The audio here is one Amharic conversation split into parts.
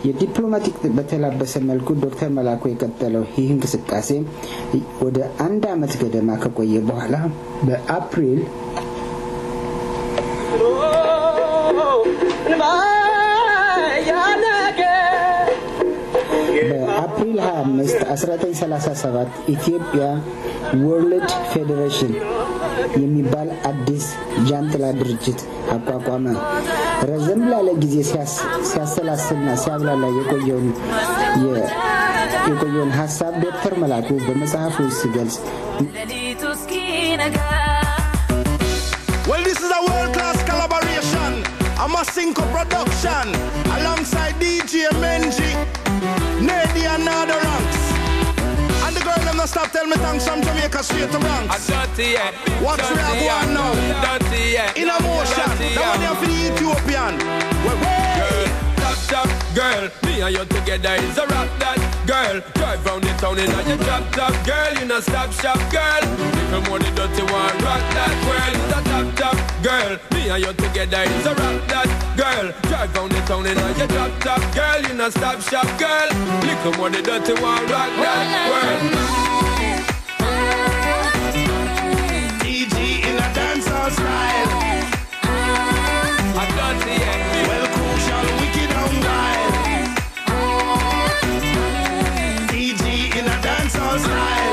የዲፕሎማቲክ በተላበሰ መልኩ ዶክተር መላኩ የቀጠለው ይህ እንቅስቃሴ ወደ አንድ ዓመት ገደማ ከቆየ በኋላ በአፕሪል በአፕሪል 25 1937 ኢትዮጵያ ወርልድ ፌዴሬሽን የሚባል አዲስ ጃንጥላ ድርጅት አቋቋመ። ረዘም ላለ ጊዜ ሲያሰላስልና ሲያብላላ የቆየውን የቆየውን ሀሳብ ዶክተር መላኩ በመጽሐፉ ሲገልጽ Well, this is a world class collaboration. A Masinko production alongside DJ Menji, Nady and other ranks. And the girl them not stop tell me thanks from Jamaica straight to Bronx. Watch where I go on now. In a motion. That one here for the Ethiopian. Well, well. Top, top, girl, me and you together is a rock that girl. Drive round the town in a your drop top girl. You know stop shop girl. Little more the dirty one, rock that girl. Is a top top girl. Me and you together is a rock that girl. Drive round the town in a your drop top girl. You know stop shop girl. Little more the dirty one, rock that girl. DG in a dancehall style. I dirty yeah. Well, crucial, wicked and wild. DG in a dancehall style.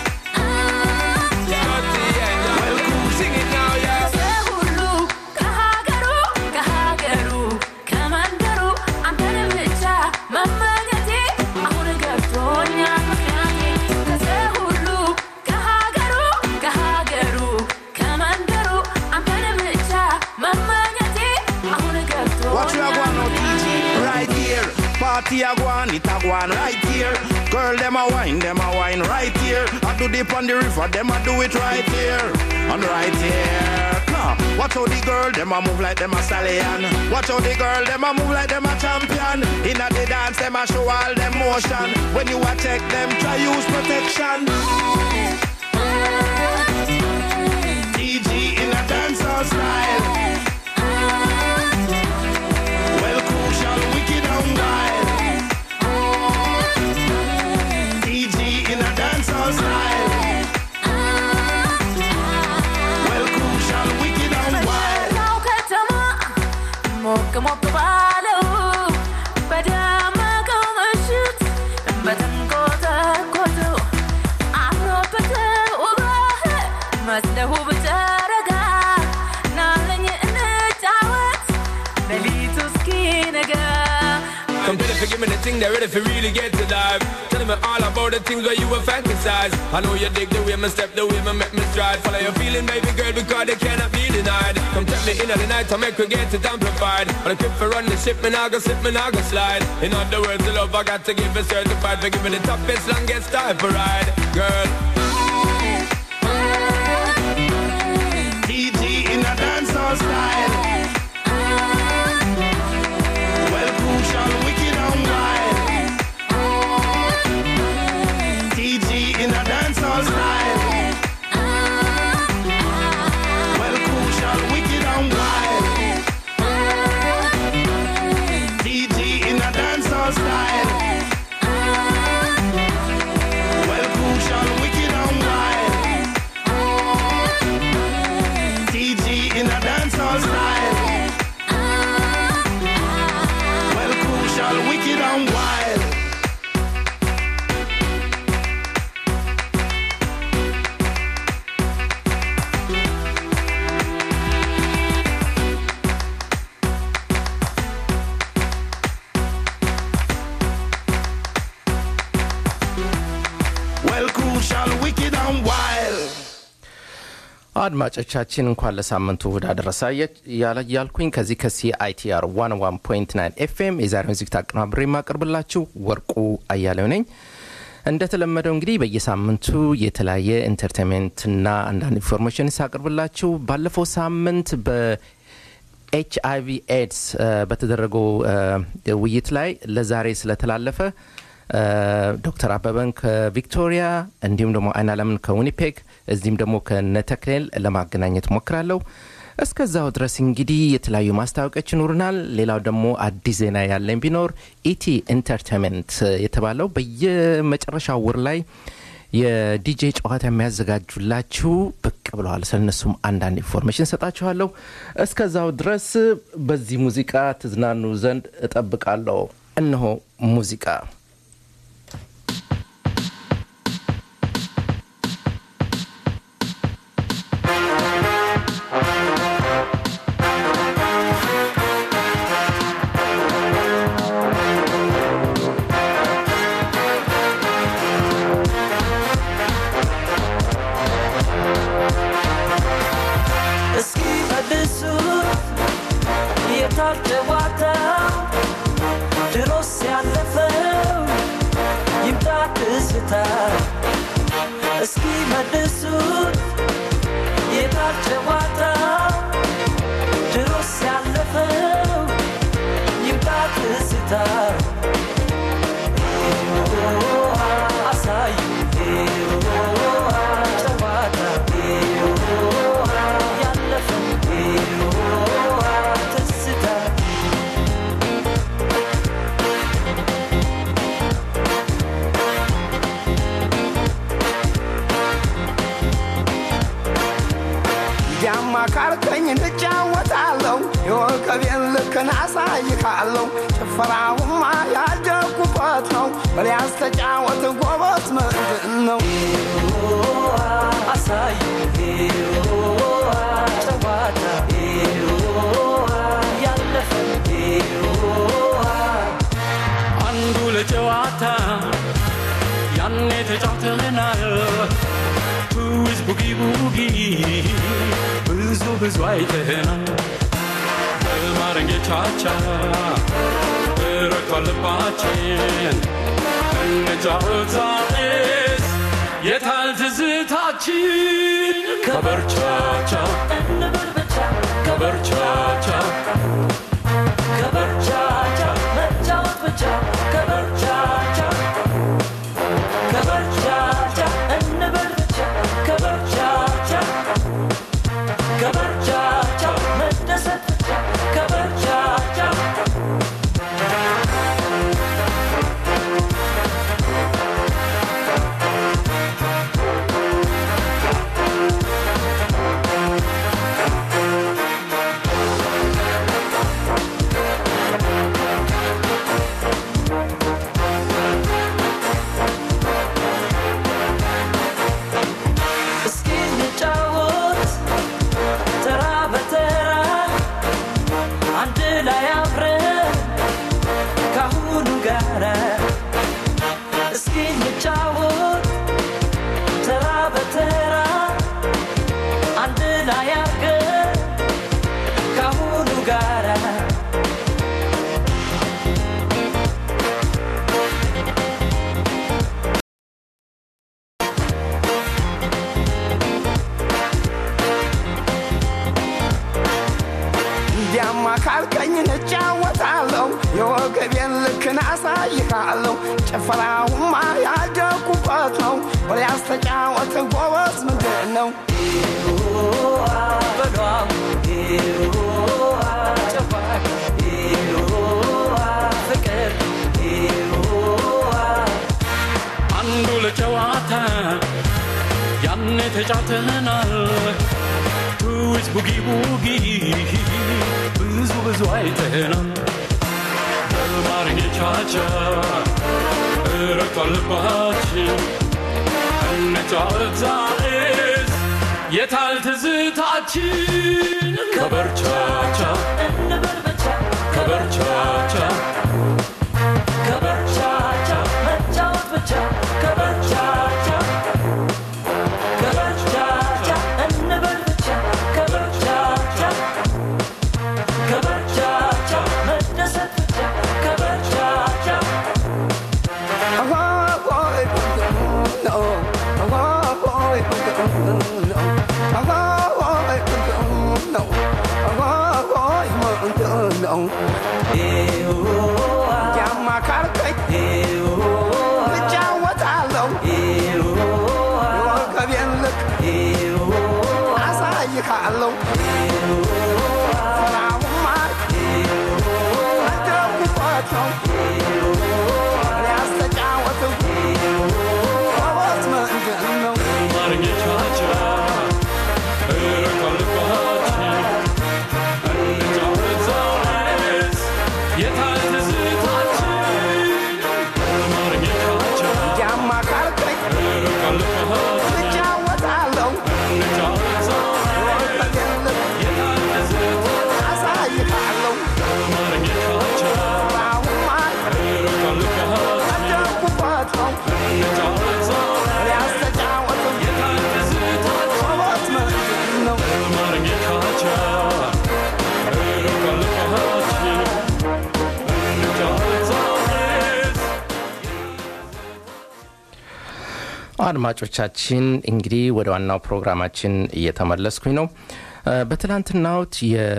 Dirty yeah. Well, cool, sing it now yeah. Watch you a go on now, DG. Right here. Party a go on, it a go on right here. Girl, them a wine, them a wine right here. I do dip on the river, them a do it right here. And right here. Come. Watch how the girl, them a move like them a stallion. Watch how the girl, them a move like them a champion. Inna the dance, them a show all them motion. When you a check them, try use protection. DG in a dancehall style. Well, crucial, wicked and wild. DG in a dancehall style. Well, crucial, wicked and wild. ሞቅ ሞቅ ባለው በደመቀው ምሽት በተንቆጠቆጠው አምሮበት ውበህ መስለህ ውብ ጨረቃ ናለኝ እንጫወት ሌሊቱ እስኪነጋ Come ready for give me the thing, they're ready for really get to life. Tell me all about the things where you were fantasize. I know you dig the way me step, the way me make me stride. Follow your feeling, baby girl, because they cannot be denied. Come take me in at the night, I make we get it amplified. On a trip for run the ship, me nah go slip, me nah go slide. In other words, the love I got to give is certified. For give me the toughest, longest time for ride, girl. DG in a dancehall style. Well, crucial, wicked and wild. DG in a dancehall style. Well, crucial, wicked and wild. DG in a dancehall style. Well, crucial, wicked and wild. DG in a dancehall style. Well, crucial, wicked and wild. Well, crucial, wicked and wild. አድማጮቻችን እንኳን ለሳምንቱ እሁድ አደረሳ ያልኩኝ ከዚህ ከሲአይቲአር ዋን ዋን ፖይንት ናይን ኤፍኤም የዛሬውን ዝግጅት አቀናብሬ የማቀርብላችሁ ወርቁ አያሌው ነኝ። እንደተለመደው እንግዲህ በየሳምንቱ የተለያየ ኢንተርቴንሜንትና አንዳንድ ኢንፎርሜሽን ሳቀርብላችሁ ባለፈው ሳምንት በኤች አይቪ ኤድስ በተደረገው ውይይት ላይ ለዛሬ ስለተላለፈ ዶክተር አበበን ከቪክቶሪያ እንዲሁም ደግሞ አይናለምን ከዊኒፔግ እዚህም ደግሞ ከነተክሌል ለማገናኘት ሞክራለሁ። እስከዛው ድረስ እንግዲህ የተለያዩ ማስታወቂያዎች ይኖሩናል። ሌላው ደግሞ አዲስ ዜና ያለኝ ቢኖር ኢቲ ኢንተርቴንመንት የተባለው በየመጨረሻው ወር ላይ የዲጄ ጨዋታ የሚያዘጋጁላችሁ ብቅ ብለዋል። ስለነሱም አንዳንድ ኢንፎርሜሽን ሰጣችኋለሁ። እስከዛው ድረስ በዚህ ሙዚቃ ትዝናኑ ዘንድ እጠብቃለሁ። እነሆ ሙዚቃ እስኪ መልሱት የታል ጨዋታው ድሮስ ያለፈው ይምጣ ትዝታ እስኪ መልሱት የታል ጨዋታው ድሮስ ያለፈው ይምጣ ትዝታ አሳዩ ጨዋታ ያለፈው ትዝታ ያማ ካልከኝ እንጫወታለሁ የወከቤን ልክን አሳይካለሁ ጭፈራውማ ያደኩበት ነው በሊያስ ተጫወት ጎበዝ ምንድን ነው አሳዩ ጨዋታ ያለፈው አንዱ ለጨዋታ ያኔ ተጫውተናል ትውዝ ቡጊ ቡጊ ብዙ ብዙ አይተናል በማረንጌቻቻ ረግቷል ልባችን እንጫወታስ የታል ትዝታችን ከበርቻቻ እንበል ብቻ ከበርቻቻ ከበርቻቻ መጫወት ብቻ ከበርቻቻ ከበርቻቻ እንበል ብቻ ከበርቻቻ ከበርቻቻ መደሰት ብቻ ከበርቻቻ እስኪ እንጫወት ተራ በተራ አንድ ላይ አብረን ካሁኑ ጋር እስኪ እንጫወት ተራ በተራ አንድ ላይ አብረን ካሁኑ ጋር እንዲያማ ካልከኝ እንጫወታለሁ የወገቤን ልክን አሳይካለሁ ጭፈራውማ ያደኩበት ነው በሊያስ ተጫወት ጎበዝ ምንድን ነው በሏም ጨዋታ ፍቅር አንዱ ለጨዋታ ያኔ ተጫውተናል ትውዝ ቡጊ ቡጊ ብዙ ብዙ አይተናል በማርጌቻቻ ረግቷል ልባችን እንጫወት ዛሬስ የታል ትዝታችን ከበርቻቻ እንበል ብቻ ከበርቻቻ ከበርቻቻ መጫወት ብቻ ከበርቻቻ ከበርቻቻ እንበል ብቻ ከበርቻቻ ከበርቻቻ መደሰት ብቻ ከበርቻቻ ነው ሊያስተጫወትም ጎበዝ ምንድን ነው አማርኛ ቻቻ እረቃልባችን እንጫወት ዛሬስ የታል ትዝታችን አማርኛ ቻቻ ጃማ ካልከኝ እረቃልባችን እጫወታለሁ እንጫወት ዛሬስ ወርቀቴን የታል ትዝታችን አሳይሃለሁ አማርኛ ቻቻ በአሁማ እረቃልባችን አደኩበት ነው እንጫወት ዛሬስ ሊያስተጫወትም የታል ትዝታችን ጎበዝ ምንድን ነው አማርኛ ቻቻ እረቃልባችን እንጫወት ዛሬስ አድማጮቻችን እንግዲህ ወደ ዋናው ፕሮግራማችን እየተመለስኩኝ ነው እ፣ በትላንትናውት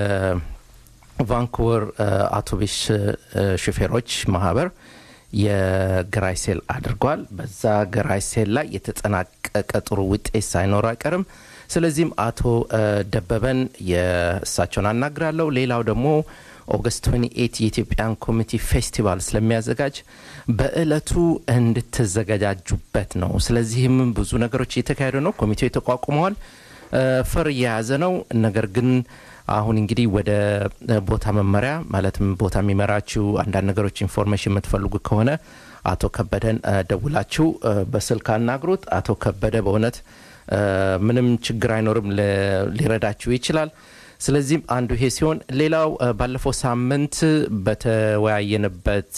የቫንኩቨር እ፣ አውቶቡስ እ፣ ሹፌሮች ማህበር የግራይ ሴል አድርጓል በዛ ግራይ ሴል ላይ የተጠናቀቀ ጥሩ ውጤት ሳይኖር አይቀርም ስለዚህም አቶ እ፣ ደበበን የእሳቸውን አናግራለሁ ሌላው ደግሞ ኦገስት 28 የኢትዮጵያን ኮሚኒቲ ፌስቲቫል ስለሚያዘጋጅ በእለቱ እንድትዘገጃጁበት ነው ስለዚህም ብዙ ነገሮች እየተካሄዱ ነው ኮሚቴው ተቋቁመዋል እ፣ ፈር እየያዘ ነው ነገር ግን አሁን እንግዲህ ወደ እ፣ ቦታ መመሪያ ማለትም ቦታ የሚመራችው አንዳንድ ነገሮች ኢንፎርሜሽን የምትፈልጉ ከሆነ አቶ ከበደን እ፣ ደውላችሁ እ፣ በስልክ አናግሩት አቶ ከበደ በእውነት እ፣ ምንም ችግር አይኖርም ለ- ሊረዳችሁ ይችላል ስለዚህም አንዱ ይሄ ሲሆን ሌላው እ፣ ባለፈው ሳምንት በተወያየንበት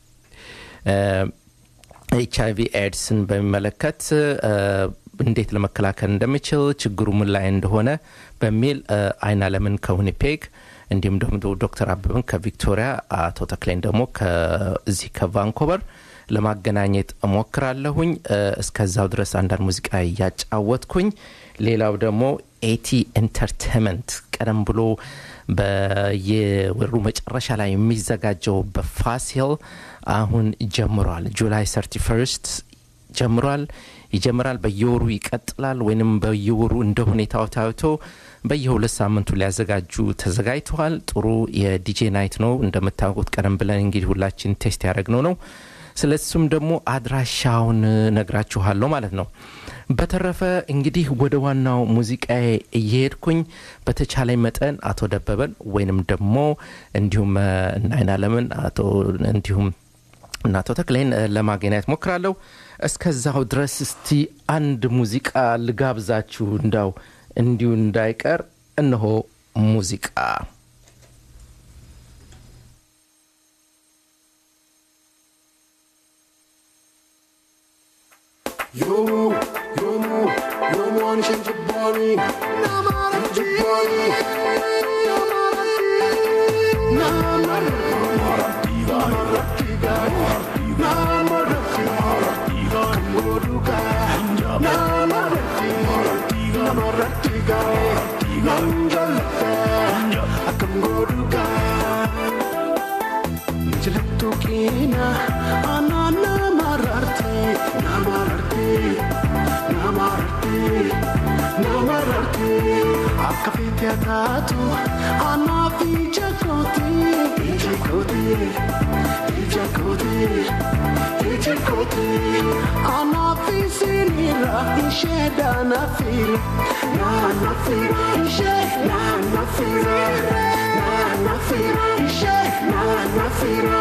ኤች አይቪ ኤድስን በሚመለከት እ፣ እንዴት ለመከላከል እንደሚችል ችግሩ ምን ላይ እንደሆነ በሚል እ፣ አይን አለምን ከዊኒፔግ እንዲሁም ደግሞ ዶክተር አበብን ከቪክቶሪያ አቶ ተክሌን ደግሞ ከዚህ ከቫንኮቨር ለማገናኘት እሞክራለሁኝ እ፣ እስከዛው ድረስ አንዳንድ ሙዚቃ እያጫወትኩኝ ሌላው ደግሞ ኤቲ ኢንተርቴንመንት ቀደም ብሎ በየወሩ መጨረሻ ላይ የሚዘጋጀው በፋሲል አሁን ጀምሯል ጁላይ 31 ጀምሯል ይጀምራል በየወሩ ይቀጥላል ወይንም በየወሩ እንደ ሁኔታው ታይቶ በየሁለት ሳምንቱ ሊያዘጋጁ ተዘጋጅተዋል ጥሩ የዲጄ ናይት ነው እንደምታውቁት ቀደም ብለን እንግዲህ ሁላችን ቴስት ያደረግነው ነው ስለሱም ደግሞ አድራሻውን ነግራችኋለሁ ማለት ነው በተረፈ እንግዲህ ወደ ዋናው ሙዚቃ እየሄድኩኝ በተቻለኝ መጠን አቶ ደበበን ወይንም ደግሞ እንዲሁም እ፣ እናይን አለምን አቶ እንዲሁም እና አቶ ተክሌን እ፣ ለማገናኘት ሞክራለሁ እስከዛው ድረስ እስቲ አንድ ሙዚቃ ልጋብዛችሁ እንዳው እንዲሁ እንዳይቀር እነሆ ሙዚቃ Yomu, yomu, yomu anishin jibbani Namara jibbani Namara Namara tiga Namara tiga Namara tiga Kamuruka Namara tiga Namara tiga Nanjalaka Akamuruka Jilatu kina Anana mararti Namararti Namararti Namararti Akka fete ataatu Anafi jakoti Jakoti Jakoti Jakoti Anafi sinira Isheda nafira Na nafira Ishe Na nafira Na nafira Ishe Na nafira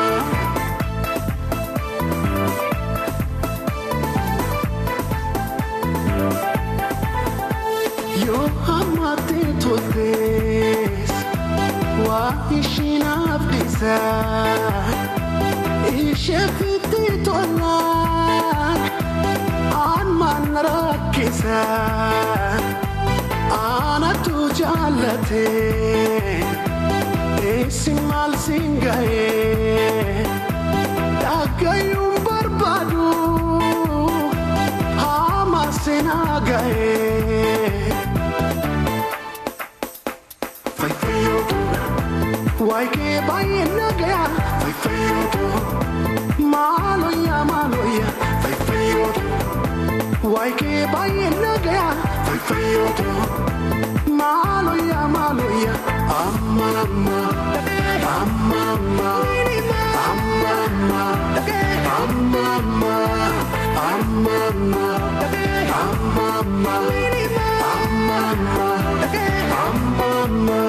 Yo amate totes wa ishina bisa ishafiti tolan an man rakisa ana tu jalate isimal singaye dagayum barbadu hama sinagaye Fai feioto, guai che vai in nagaya. Fai feioto, maloya maloya. Fai feioto, guai che vai in nagaya. Fai feioto, maloya maloya. Amma amma, Amama, amama, amama, amama, amama, amama,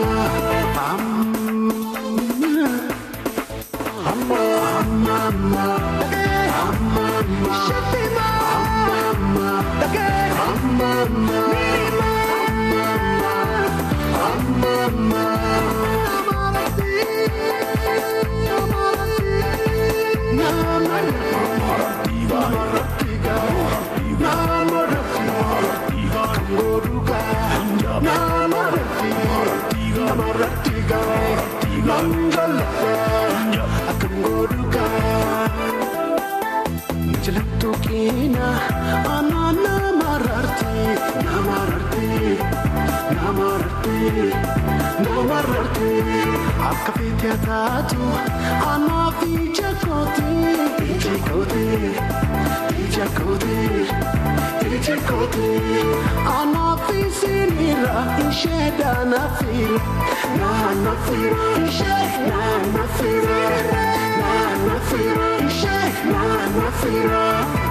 Jelektukina anana mararti namararti namararti namararti akka feete taatu anaafi jakoti ijikoti ijakoti ijikoti anaafi sinira isheda nafir na nafir ishe na nafira na nafira ishe na nafira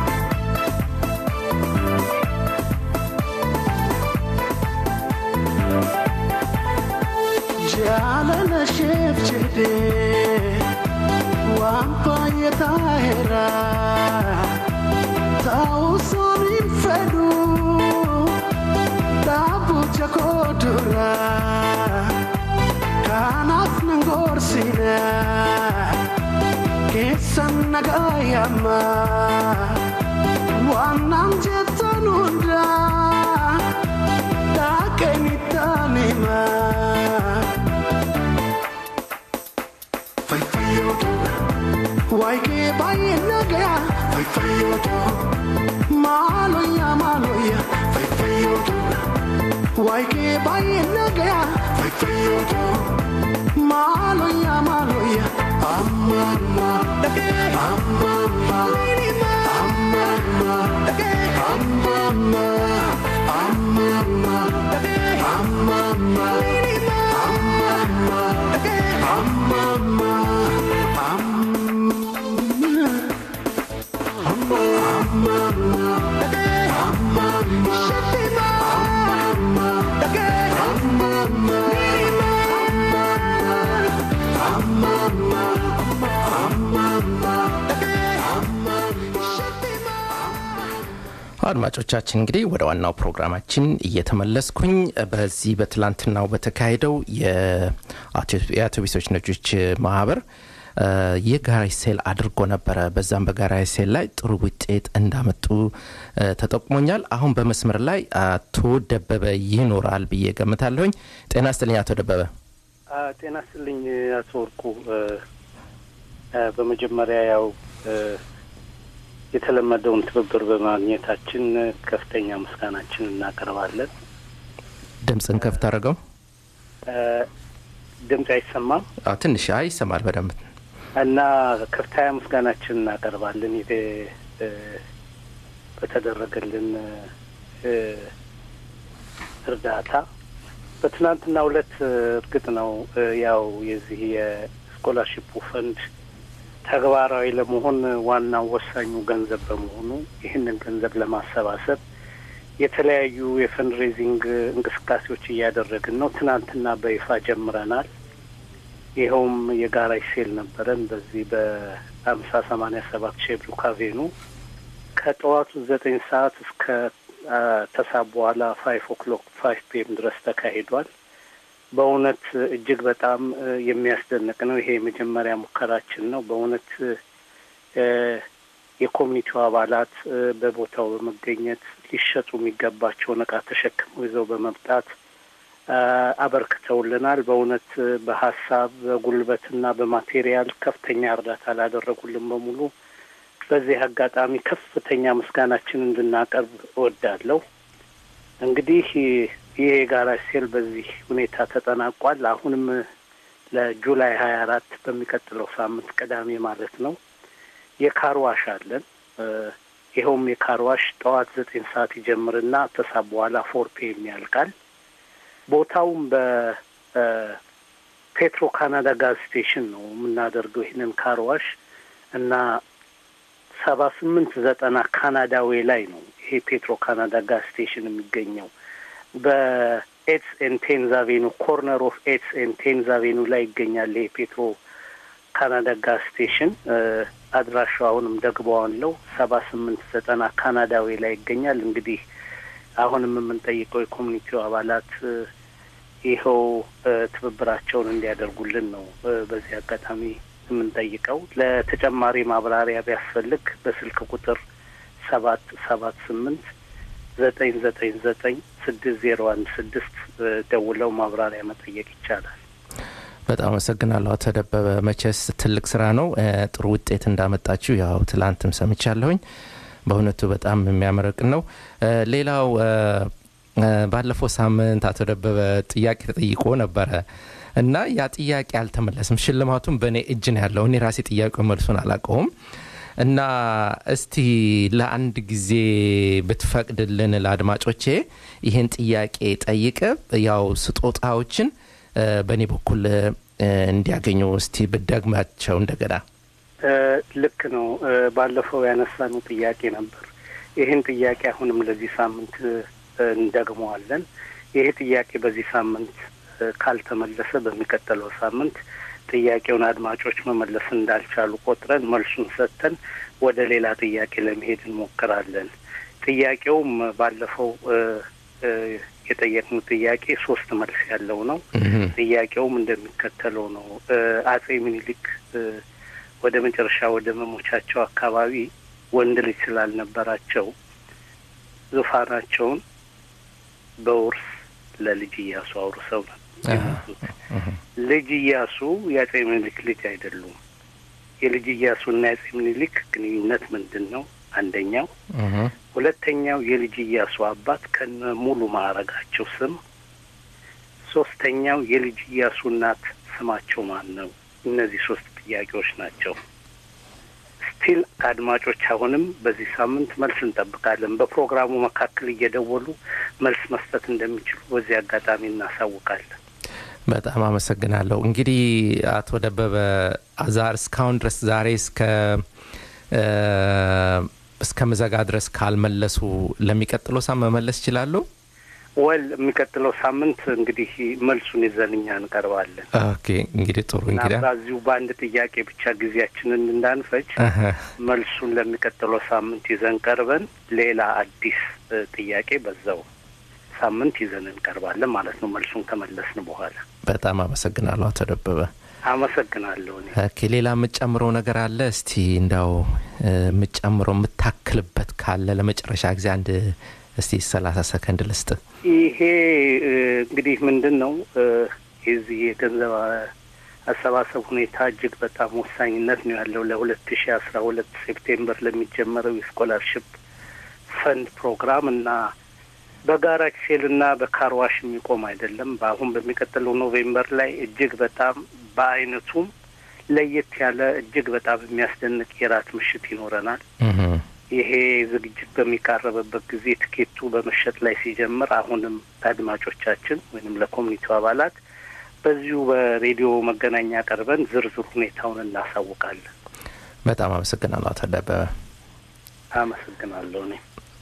jaalala sheef jedhe waan baay'ee taa'eera ta'uusoon hin fedhu dhaabucha koo dura kanaaf nan gorsina keessan nagaa yamma waan naan jettan hundaa dhaaqanitti himaa. Waike baye nagaya, fai fayoto. Maloya maloya, fai fayoto. Waike baye nagaya, fai fayoto. Maloya maloya, amama, amama, amama, amama, amama, amama, amama, amama, አድማጮቻችን እንግዲህ ወደ ዋናው ፕሮግራማችን እየተመለስኩኝ በዚህ በትላንትናው በተካሄደው የአውቶቡሶች ነጆች ማህበር እ፣ የጋራጅ ሴል አድርጎ ነበረ። በዛም በጋራጅ ሴል ላይ ጥሩ ውጤት እንዳመጡ እ፣ ተጠቁሞኛል። አሁን በመስመር ላይ አቶ ደበበ ይኖራል ብዬ ገምታለሁኝ። ጤና ይስጥልኝ አቶ ደበበ። አ፣ ጤና ይስጥልኝ አቶ ወርቁ። እ፣ እ፣ በመጀመሪያ ያው እ፣ የተለመደውን ትብብር በማግኘታችን ከፍተኛ ምስጋናችን እናቀርባለን። ድምፅን ከፍት አድርገው። እ፣ ድምፅ አይሰማም አዎ፣ ትንሽ አይ ይሰማል በደንብ እና ከፍተኛ ምስጋናችን እናቀርባለን የተ- እ፣ በተደረገልን እ፣ እርዳታ በትናንትና ሁለት እርግጥ ነው እ፣ ያው የዚህ የስኮላርሽፑ ፈንድ ተግባራዊ ለመሆን ዋናው ወሳኙ ገንዘብ በመሆኑ ይህንን ገንዘብ ለማሰባሰብ የተለያዩ የፈንድ ሬዚንግ እንቅስቃሴዎች እያደረግን ነው። ትናንትና በይፋ ጀምረናል። ይኸውም የጋራጅ ሴል ነበረን በዚህ በአምሳ ሰማኒያ ሰባት ሼብሩክ አቬኑ ከጠዋቱ ዘጠኝ ሰዓት እስከ አ፣ ተሳብ በኋላ ፋይቭ ኦክሎክ ፋይቭ ፒኤም ድረስ ተካሂዷል። በእውነት እጅግ በጣም እ፣ የሚያስደንቅ ነው። ይሄ የመጀመሪያ ሙከራችን ነው። በእውነት እ፣ የኮሚኒቲው አባላት እ፣ በቦታው በመገኘት ሊሸጡ የሚገባቸውን እቃ ተሸክመው ይዘው በመምጣት አ፣ አበርክተውልናል። በእውነት እ፣ በሀሳብ በጉልበትና በማቴሪያል ከፍተኛ እርዳታ ላደረጉልን በሙሉ በዚህ አጋጣሚ ከፍተኛ ምስጋናችን እንድናቀርብ እወዳለሁ። እንግዲህ ይህ የጋራጅ ሴል በዚህ ሁኔታ ተጠናቋል። አሁንም ለጁላይ ሀያ አራት በሚቀጥለው ሳምንት ቅዳሜ ማለት ነው የካርዋሽ አለን። እ፣ ይኸውም የካርዋሽ ጠዋት ዘጠኝ ሰዓት ይጀምርና ተሳብ በኋላ ፎር ፒኤም ያልቃል። ቦታውም በ እ፣ ፔትሮ ካናዳ ጋዝ ስቴሽን ነው የምናደርገው ይህንን ካርዋሽ እና ሰባ ስምንት ዘጠና ካናዳዌ ላይ ነው ይሄ ፔትሮ ካናዳ ጋዝ ስቴሽን የሚገኘው በኤትስ ኤን ቴንዝ አቬኑ ኮርነር ኦፍ ኤትስ ኤን ቴንዝ አቬኑ ላይ ይገኛል። ይሄ ፔትሮ ካናዳ ጋዝ ስቴሽን አድራሻው አሁንም ደግበዋለው ሰባ ስምንት ዘጠና ካናዳዌ ላይ ይገኛል። እንግዲህ አሁንም የምንጠይቀው የኮሚኒቲው አባላት ይኸው ትብብራቸውን እንዲያደርጉልን ነው በዚህ አጋጣሚ የምንጠይቀው። ለተጨማሪ ማብራሪያ ቢያስፈልግ በስልክ ቁጥር ሰባት ሰባት ስምንት ዘጠኝ ዘጠኝ ዘጠኝ ስድስት ዜሮ አንድ ስድስት ደውለው ማብራሪያ መጠየቅ ይቻላል። በጣም አመሰግናለሁ አቶ ደበበ። መቼስ ትልቅ ስራ ነው። ጥሩ ውጤት እንዳመጣችሁ ያው ትላንትም ሰምቻለሁኝ። በእውነቱ በጣም የሚያመረቅን ነው። ሌላው ባለፈው ሳምንት አቶ ደበበ ጥያቄ ተጠይቆ ነበረ እና ያ ጥያቄ አልተመለስም። ሽልማቱም በእኔ እጅ ነው ያለው። እኔ ራሴ ጥያቄው መልሱን አላውቀውም። እና እስቲ ለአንድ ጊዜ ብትፈቅድልን ለአድማጮቼ ይህን ጥያቄ ጠይቀ ያው ስጦታዎችን በእኔ በኩል እንዲያገኙ እስቲ ብደግማቸው እንደገና። ልክ ነው። ባለፈው ያነሳነው ጥያቄ ነበር። ይህን ጥያቄ አሁንም ለዚህ ሳምንት እንደግመዋለን። ይሄ ጥያቄ በዚህ ሳምንት ካልተመለሰ በሚቀጥለው ሳምንት ጥያቄውን አድማጮች መመለስ እንዳልቻሉ ቆጥረን መልሱን ሰጥተን ወደ ሌላ ጥያቄ ለመሄድ እንሞክራለን። ጥያቄውም ባለፈው የጠየቅነው ጥያቄ ሶስት መልስ ያለው ነው። ጥያቄውም እንደሚከተለው ነው። አጼ ምኒልክ ወደ መጨረሻ ወደ መሞቻቸው አካባቢ ወንድ ልጅ ስላልነበራቸው ዙፋናቸውን በውርስ ለልጅ እያሱ አውርሰው ነው የሞቱት። ልጅ እያሱ የአጼ ምኒልክ ልጅ አይደሉም። የልጅ እያሱና የአጼ ምኒልክ ግንኙነት ምንድን ነው? አንደኛው። ሁለተኛው የልጅ እያሱ አባት ከነ ሙሉ ማዕረጋቸው ስም። ሶስተኛው የልጅ እያሱ እናት ስማቸው ማን ነው? እነዚህ ሶስት ጥያቄዎች ናቸው። ስቲል አድማጮች አሁንም በዚህ ሳምንት መልስ እንጠብቃለን። በፕሮግራሙ መካከል እየደወሉ መልስ መስጠት እንደሚችሉ በዚህ አጋጣሚ እናሳውቃለን። በጣም አመሰግናለሁ። እንግዲህ አቶ ደበበ ዛር እስካሁን ድረስ ዛሬ እስከ እስከ ምዘጋ ድረስ ካልመለሱ ለሚቀጥለው ሳምንት መመለስ ይችላሉ? ወል የሚቀጥለው ሳምንት እንግዲህ መልሱን ይዘን እኛ እንቀርባለን። ኦኬ እንግዲህ ጥሩ እንግዲህ በዚሁ በአንድ ጥያቄ ብቻ ጊዜያችንን እንዳንፈጅ መልሱን ለሚቀጥለው ሳምንት ይዘን ቀርበን ሌላ አዲስ ጥያቄ በዛው ሳምንት ይዘን እንቀርባለን ማለት ነው። መልሱን ከመለስን በኋላ በጣም አመሰግናለሁ አቶ ደበበ። አመሰግናለሁ። እኔ ኦኬ ሌላ የምጨምረው ነገር አለ? እስቲ እንዳው የምጨምረው የምታክልበት ካለ ለመጨረሻ ጊዜ አንድ እስቲ ሰላሳ ሰከንድ ልስጥ። ይሄ እንግዲህ ምንድን ነው የዚህ የገንዘብ አሰባሰብ ሁኔታ እጅግ በጣም ወሳኝነት ነው ያለው ለሁለት ሺ አስራ ሁለት ሴፕቴምበር ለሚጀመረው የስኮላርሽፕ ፈንድ ፕሮግራም እና በጋራ ኪሴል እና በካርዋሽ የሚቆም አይደለም። በአሁን በሚቀጥለው ኖቬምበር ላይ እጅግ በጣም በአይነቱም ለየት ያለ እጅግ በጣም የሚያስደንቅ የራት ምሽት ይኖረናል። ይሄ ዝግጅት በሚቃረብበት ጊዜ ትኬቱ በመሸጥ ላይ ሲጀምር አሁንም ለአድማጮቻችን ወይንም ለኮሚኒቲው አባላት በዚሁ በሬዲዮ መገናኛ ቀርበን ዝርዝር ሁኔታውን እናሳውቃለን። በጣም አመሰግናለሁ አቶ ደበበ። አመሰግናለሁ እኔ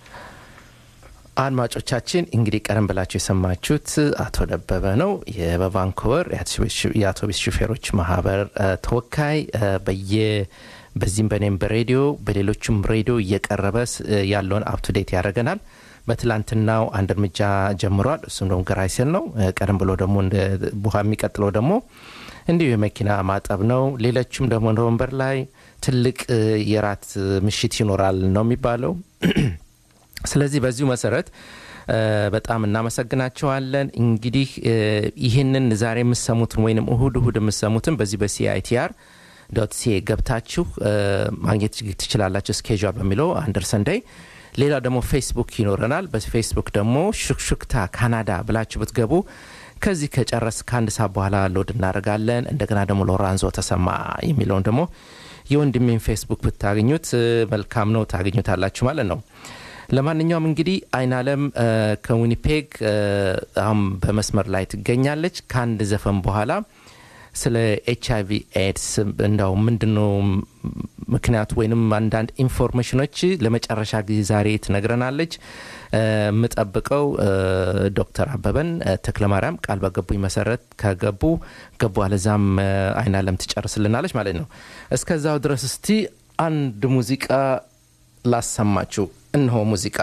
አድማጮቻችን እንግዲህ ቀደም ብላችሁ የሰማችሁት አቶ ደበበ ነው። በቫንኮቨር የአውቶቡስ ሹፌሮች ማህበር ተወካይ በየ በዚህም በኔም በሬዲዮ በሌሎችም ሬዲዮ እየቀረበ ያለውን አፕቱዴት ያደረገናል። በትላንትናው አንድ እርምጃ ጀምሯል። እሱም ደግሞ ገራይሴል ነው። ቀደም ብሎ ደግሞ ቡሃ የሚቀጥለው ደግሞ እንዲሁ የመኪና ማጠብ ነው። ሌሎችም ደግሞ ኖቨምበር ላይ ትልቅ የራት ምሽት ይኖራል ነው የሚባለው። ስለዚህ በዚሁ መሰረት በጣም እናመሰግናቸዋለን። እንግዲህ ይህንን ዛሬ የምሰሙትን ወይም እሁድ እሁድ የምሰሙትን በዚህ በሲአይቲአር ዶት ሲኤ ገብታችሁ ማግኘት ትችላላችሁ። ስኬጁል በሚለው አንደር ሰንዳይ። ሌላው ደግሞ ፌስቡክ ይኖረናል። በፌስቡክ ደግሞ ሹክሹክታ ካናዳ ብላችሁ ብትገቡ ከዚህ ከጨረስ ከአንድ ሰዓት በኋላ ሎድ እናደርጋለን። እንደገና ደግሞ ሎራንዞ ተሰማ የሚለውን ደግሞ የወንድሜን ፌስቡክ ብታገኙት መልካም ነው፣ ታገኙታላችሁ ማለት ነው። ለማንኛውም እንግዲህ አይን አለም ከዊኒፔግ አሁን በመስመር ላይ ትገኛለች። ከአንድ ዘፈን በኋላ ስለ ኤች አይቪ ኤድስ እንዳው ምንድን ነው ምክንያቱ ወይንም አንዳንድ ኢንፎርሜሽኖች ለመጨረሻ ጊዜ ዛሬ ትነግረናለች። የምጠብቀው ዶክተር አበበን ተክለማርያም ቃል በገቡኝ መሰረት ከገቡ ገቡ፣ አለዛም አይን አለም ትጨርስልናለች ማለት ነው። እስከዛው ድረስ እስቲ አንድ ሙዚቃ ላሰማችሁ። እነሆ ሙዚቃ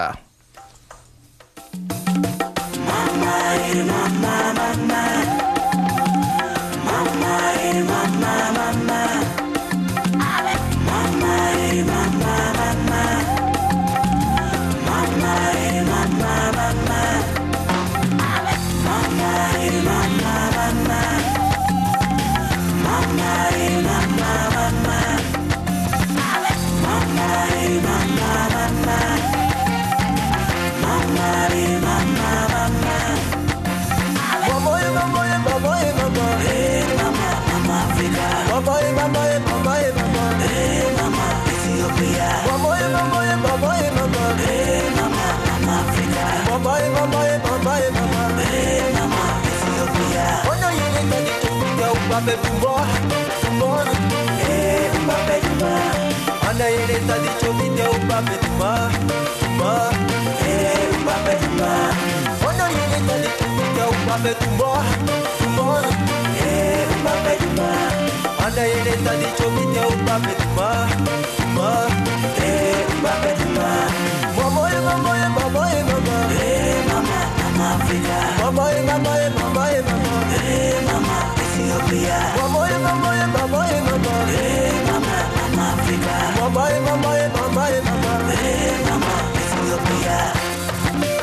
Mbappe tumbo, tumbo, eh Mbappe tumbo. Ana yele tadi chobi de Mbappe tumbo, tumbo, eh Mbappe tumbo. Ana yele tadi chobi de Mbappe tumbo, tumbo, eh Mbappe tumbo. Ana yele tadi chobi de Mbappe tumbo, tumbo, eh Mbappe tumbo. Mama, mama, mama, mama, eh mama, mama Africa. Mama, mama, mama, mama, eh mama. Ethiopia. Mamoye, mamoye, mamoye, mama. Hey, mama, mama, Africa. Mamoye, mamoye, mamoye, mama. Hey, mama, Ethiopia.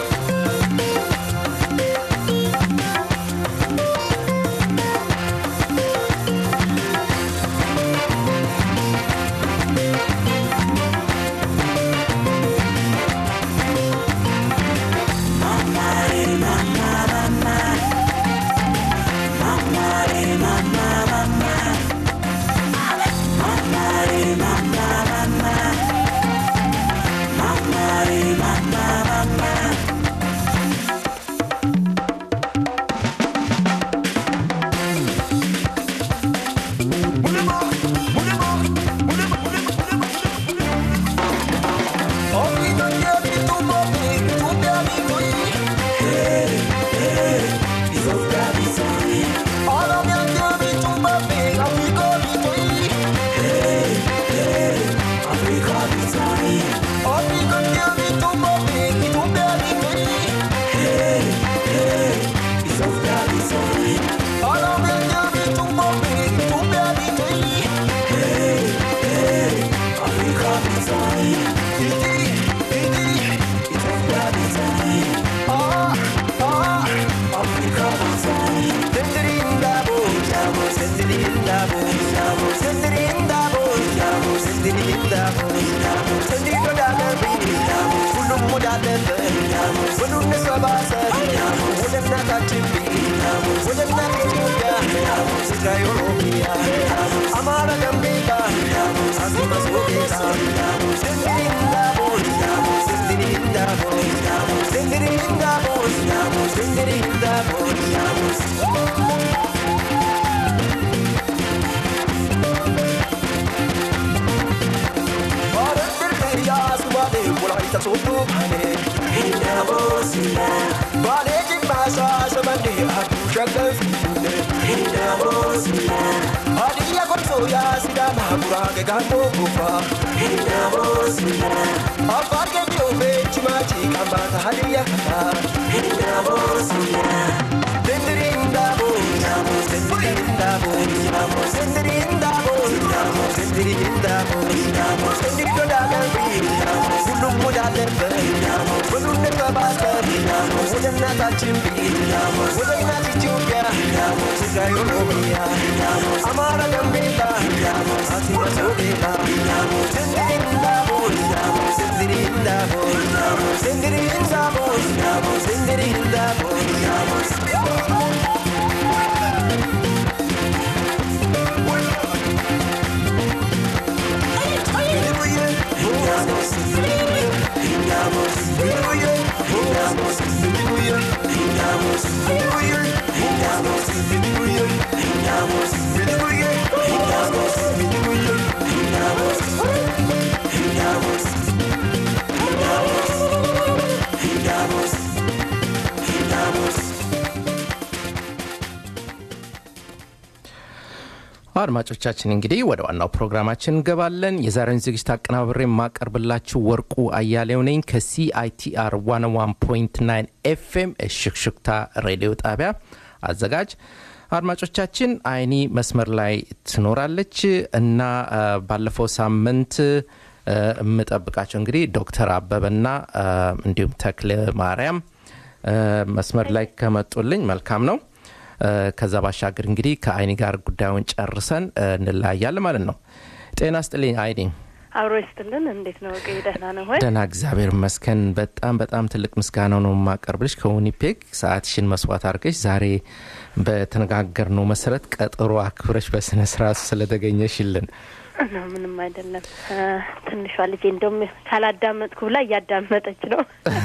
አድማጮቻችን እንግዲህ ወደ ዋናው ፕሮግራማችን እንገባለን። የዛሬውን ዝግጅት አቀናብሬ የማቀርብላችሁ ወርቁ አያሌው ነኝ ከሲአይቲአር 101.9 ኤፍኤም ሽክሽክታ ሬዲዮ ጣቢያ አዘጋጅ። አድማጮቻችን አይኒ መስመር ላይ ትኖራለች እና አ፣ ባለፈው ሳምንት አ፣ የምጠብቃቸው እንግዲህ ዶክተር አበበና አ፣ እንዲሁም ተክለ ማርያም አ፣ መስመር ላይ ከመጡልኝ መልካም ነው። አ፣ ከዛ ባሻገር እንግዲህ ከአይኒ ጋር ጉዳዩን ጨርሰን አ፣ እንለያያለን ማለት ነው። ጤና ስጥልኝ አይኒ። አብሮ ይስጥልን። እንዴት ነው? ቀይ ደህና ነው ወይ? ደህና እግዚአብሔር ይመስገን። በጣም በጣም ትልቅ ምስጋና ነው የማቀርብልሽ ከዊኒፔግ ሰዓትሽን መስዋዕት አድርገሽ ዛሬ በተነጋገርነው መሰረት ቀጠሮ አክብረሽ በስነ ስርዓት ስለተገኘሽልን ነው ምንም አይደለም። አ፣ ትንሿ ልጄ እንደውም ካላዳመጥኩ ብላ እያዳመጠች ነው።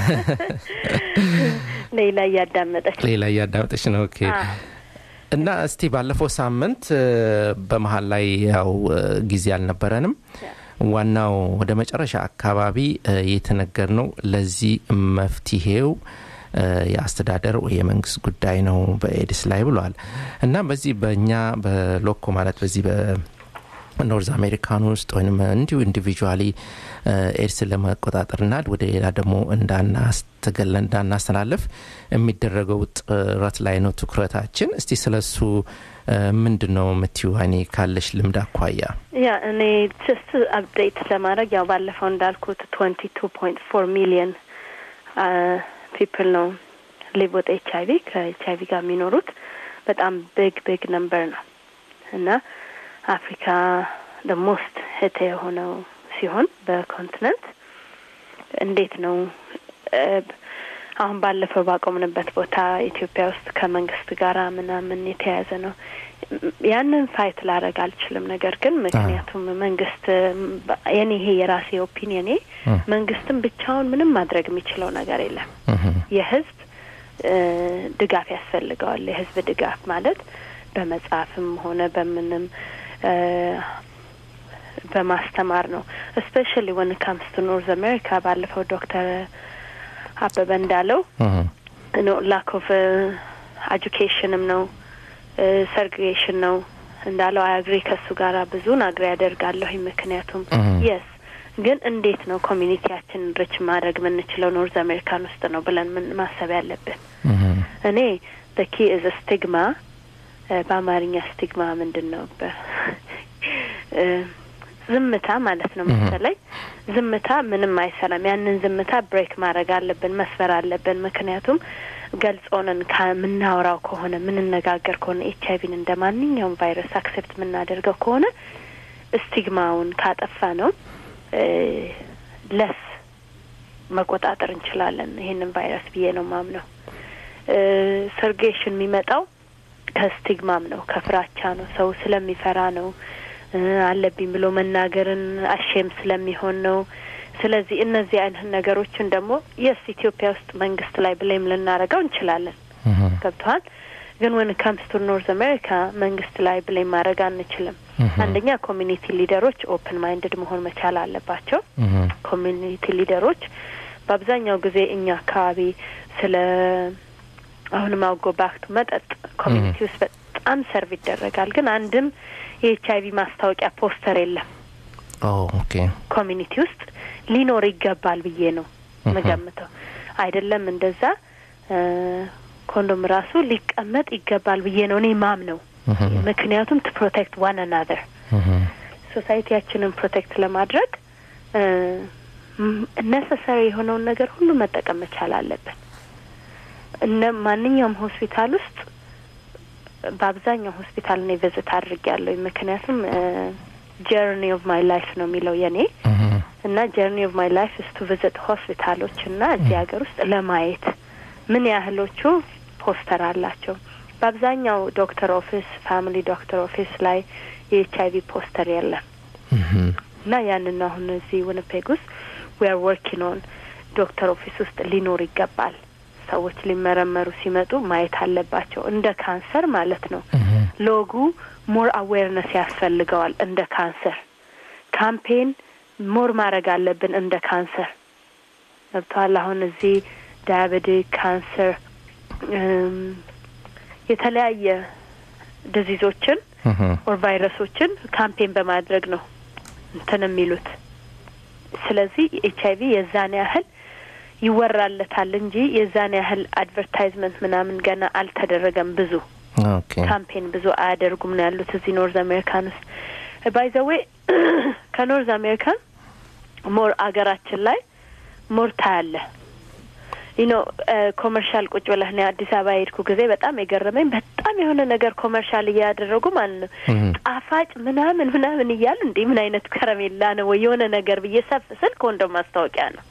ሌላ እያዳመጠች ሌላ እያዳመጠሽ ነው። ኦኬ አ፣ እና እስቲ ባለፈው ሳምንት እ፣ በመሀል ላይ ያው እ፣ ጊዜ አልነበረንም። ዋናው ወደ መጨረሻ አካባቢ እ፣ የተነገር ነው ለዚህ መፍትሄው እ፣ የአስተዳደር ወይ የመንግስት ጉዳይ ነው በኤድስ ላይ ብሏል እና በዚህ በእኛ በሎኮ ማለት በዚህ በኖርዝ አሜሪካን ውስጥ ወይም እንዲሁ ኢንዲቪጁዋሊ ኤድስን ለመቆጣጠርና ወደ ሌላ ደግሞ እንዳናስተገለ እንዳናስተላልፍ የሚደረገው ጥረት ላይ ነው ትኩረታችን። እስቲ ስለሱ እ፣ ምንድን ነው የምትዩ አይኔ ካለሽ ልምድ አኳያ? ያ እኔ ጀስት አፕዴት ለማድረግ ያው ባለፈው እንዳልኩት ትወንቲ ቱ ፖይንት ፎር ሚሊየን ፒፕል ነው ሊቭ ወጥ ኤች አይቪ ከኤች አይቪ ጋር የሚኖሩት በጣም ቢግ ቢግ ነምበር ነው እና አፍሪካ ደ ሞስት ህተ የሆነው ሲሆን በኮንቲነንት እንዴት ነው እ፣ አሁን ባለፈው ባቆምንበት ቦታ ኢትዮጵያ ውስጥ ከመንግስት ጋር ምናምን የተያያዘ ነው። ያንን ፋይት ላረግ አልችልም። ነገር ግን ምክንያቱም መንግስት በ- የኔ ይሄ የራሴ ኦፒኒየኔ መንግስትም ብቻውን ምንም ማድረግ የሚችለው ነገር የለም። የህዝብ እ፣ ድጋፍ ያስፈልገዋል። የህዝብ ድጋፍ ማለት በመጽሐፍም ሆነ በምንም እ፣ በማስተማር ነው። እስፔሻሊ ወን ካምስ ቱ ኖርዝ አሜሪካ ባለፈው ዶክተር አበበ እንዳለው ነው ላክ ኦፍ ኤጁኬሽንም ነው ሰርግሬሽን ነው እንዳለው አያግሪ ከሱ ጋር ብዙን አግሪ ያደርጋለሁኝ። ምክንያቱም የስ ግን እንዴት ነው ኮሚኒቲያችን ሪች ማድረግ የምንችለው ኖርዝ አሜሪካን ውስጥ ነው ብለን ምን ማሰብ ያለብን። እኔ በኪ ኢዝ ስቲግማ በአማርኛ ስቲግማ ምንድን ነው? በ- እ፣ ዝምታ ማለት ነው መሰለኝ። ዝምታ ምንም አይሰራም። ያንን ዝምታ ብሬክ ማድረግ አለብን፣ መስበር አለብን። ምክንያቱም ገልጾንን ከምናወራው ከሆነ ምንነጋገር ከሆነ ኤች አይቪን እንደ ማንኛውም ቫይረስ አክሴፕት የምናደርገው ከሆነ ስቲግማውን ካጠፋ ነው ለስ መቆጣጠር እንችላለን ይሄንን ቫይረስ ብዬ ነው ማምነው። ሰርጌሽን የሚመጣው ከስቲግማም ነው፣ ከፍራቻ ነው። ሰው ስለሚፈራ ነው እ፣ አለብኝ ብሎ መናገርን አሼም ስለሚሆን ነው። ስለዚህ እነዚህ አይነት ነገሮችን ደግሞ የስ ኢትዮጵያ ውስጥ መንግስት ላይ ብሌም ልናደርገው እንችላለን። ገብተዋል። ግን ወን ካምስ ቱ ኖርዝ አሜሪካ መንግስት ላይ ብሌም ማድረግ አንችልም። አንደኛ ኮሚኒቲ ሊደሮች ኦፕን ማይንድድ መሆን መቻል አለባቸው። ኮሚኒቲ ሊደሮች በአብዛኛው ጊዜ እኛ አካባቢ ስለ አሁንም አውጎ ባክቱ መጠጥ ኮሚኒቲ ውስጥ በጣም ሰርቭ ይደረጋል። ግን አንድም የኤች አይቪ ማስታወቂያ ፖስተር የለም ኦኬ ኮሚኒቲ ውስጥ ሊኖር ይገባል ብዬ ነው መገምተው። አይደለም እንደዛ እ፣ ኮንዶም ራሱ ሊቀመጥ ይገባል ብዬ ነው እኔ ማም ነው። ምክንያቱም ቱ ፕሮቴክት ዋን አናዘር ሶሳይቲያችንን ፕሮቴክት ለማድረግ ነሰሰሪ የሆነውን ነገር ሁሉ መጠቀም መቻል አለብን። እነ ማንኛውም ሆስፒታል ውስጥ በአብዛኛው ሆስፒታል እኔ ቪዝት አድርጌያለሁ። ምክንያቱም ጀርኒ ኦፍ ማይ ላይፍ ነው የሚለው የኔ እና ጀርኒ ኦፍ ማይ ላይፍ ስ ቱ ቪዝት ሆስፒታሎች እና እዚህ ሀገር ውስጥ ለማየት ምን ያህሎቹ ፖስተር አላቸው። በአብዛኛው ዶክተር ኦፊስ፣ ፋሚሊ ዶክተር ኦፊስ ላይ የኤች አይቪ ፖስተር የለም እና ያንን አሁን እዚህ ዊኒፔግ ውስጥ ዊ አር ወርኪንግ ኦን ዶክተር ኦፊስ ውስጥ ሊኖር ይገባል። ሰዎች ሊመረመሩ ሲመጡ ማየት አለባቸው። እንደ ካንሰር ማለት ነው። ሎጉ ሞር አዌርነስ ያስፈልገዋል። እንደ ካንሰር ካምፔን ሞር ማድረግ አለብን። እንደ ካንሰር ገብተዋል። አሁን እዚህ ዳያቤቲክ ካንሰር፣ የተለያየ ዲዚዞችን ኦር ቫይረሶችን ካምፔን በማድረግ ነው እንትን የሚሉት። ስለዚህ ኤች አይቪ የዛን ያህል ይወራለታል እንጂ የዛን ያህል አድቨርታይዝመንት ምናምን ገና አልተደረገም። ብዙ ኦኬ ካምፔን ብዙ አያደርጉም ነው ያሉት እዚህ ኖርዝ አሜሪካን ውስጥ። ባይ ዘ ዌይ ከኖርዝ አሜሪካን ሞር አገራችን ላይ ሞር ታያለ ዩኖ ኮመርሻል ቁጭ ብለህ ነው አዲስ አበባ የሄድኩ ጊዜ በጣም የገረመኝ በጣም የሆነ ነገር ኮመርሻል እያደረጉ ማለት ነው ጣፋጭ ምናምን ምናምን እያሉ እንዴ ምን አይነት ከረሜላ ነው ወይ የሆነ ነገር ብዬ ሰፍ ስል ከወንዶም ማስታወቂያ ነው።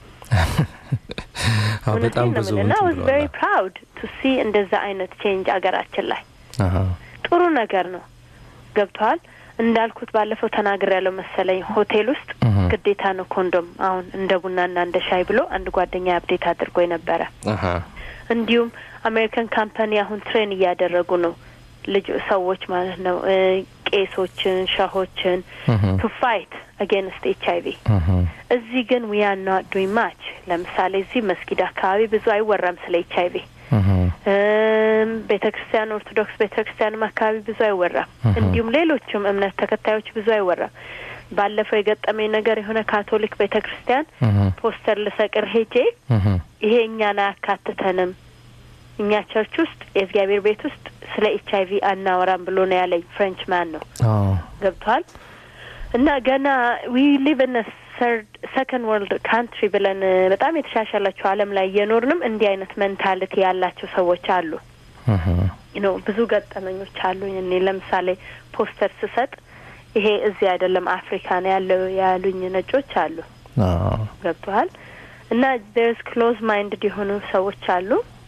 አዎ በጣም እውነቴን ነው ብዙ የምልህ እና እንትን ዋዝ ቬሪ ብለዋል። ፕራውድ ቱ ሲ እንደዛ አይነት ቼንጅ አገራችን ላይ አሃ ጥሩ ነገር ነው። ገብተዋል እንዳልኩት ባለፈው ተናግር ያለው መሰለኝ ሆቴል ውስጥ ግዴታ ነው ኮንዶም አሁን እንደ ቡናና እንደ ሻይ ብሎ አንድ ጓደኛ አፕዴት አድርጎ ነበረ። አሃ እንዲሁም አሜሪካን ካምፓኒ አሁን ትሬን እያደረጉ ነው ልጅ ሰዎች ማለት ነው እ ቄሶችን፣ ሸሆችን ቱ ፋይት አጌንስት ኤች አይቪ እዚህ ግን ዊ አር ኖት ዱይንግ ማች። ለምሳሌ እዚህ መስጊድ አካባቢ ብዙ አይወራም ስለ ኤች አይቪ ቤተ ክርስቲያን ኦርቶዶክስ ቤተ ክርስቲያንም አካባቢ ብዙ አይወራም። እንዲሁም ሌሎችም እምነት ተከታዮች ብዙ አይወራም። ባለፈው የገጠመኝ ነገር የሆነ ካቶሊክ ቤተ ክርስቲያን ፖስተር ልሰቅር ሄጄ ይሄ እኛን አያካትተንም እኛ ቸርች ውስጥ የእግዚአብሔር ቤት ውስጥ ስለ ኤች አይቪ አናወራም ብሎ ነው ያለኝ። ፍሬንች ማን ነው ገብቷል። እና ገና ዊ ሊቭ ን ሰርድ ሰከንድ ወርልድ ካንትሪ ብለን እ፣ በጣም የተሻሻላቸው ዓለም ላይ እየኖርንም እንዲህ አይነት ሜንታሊቲ ያላቸው ሰዎች አሉ። ኖ ብዙ ገጠመኞች አሉኝ። እኔ ለምሳሌ ፖስተር ስሰጥ ይሄ እዚህ አይደለም አፍሪካ ነው ያለው ያሉኝ ነጮች አሉ። ገብተዋል። እና ዴርስ ክሎዝ ማይንድድ የሆኑ ሰዎች አሉ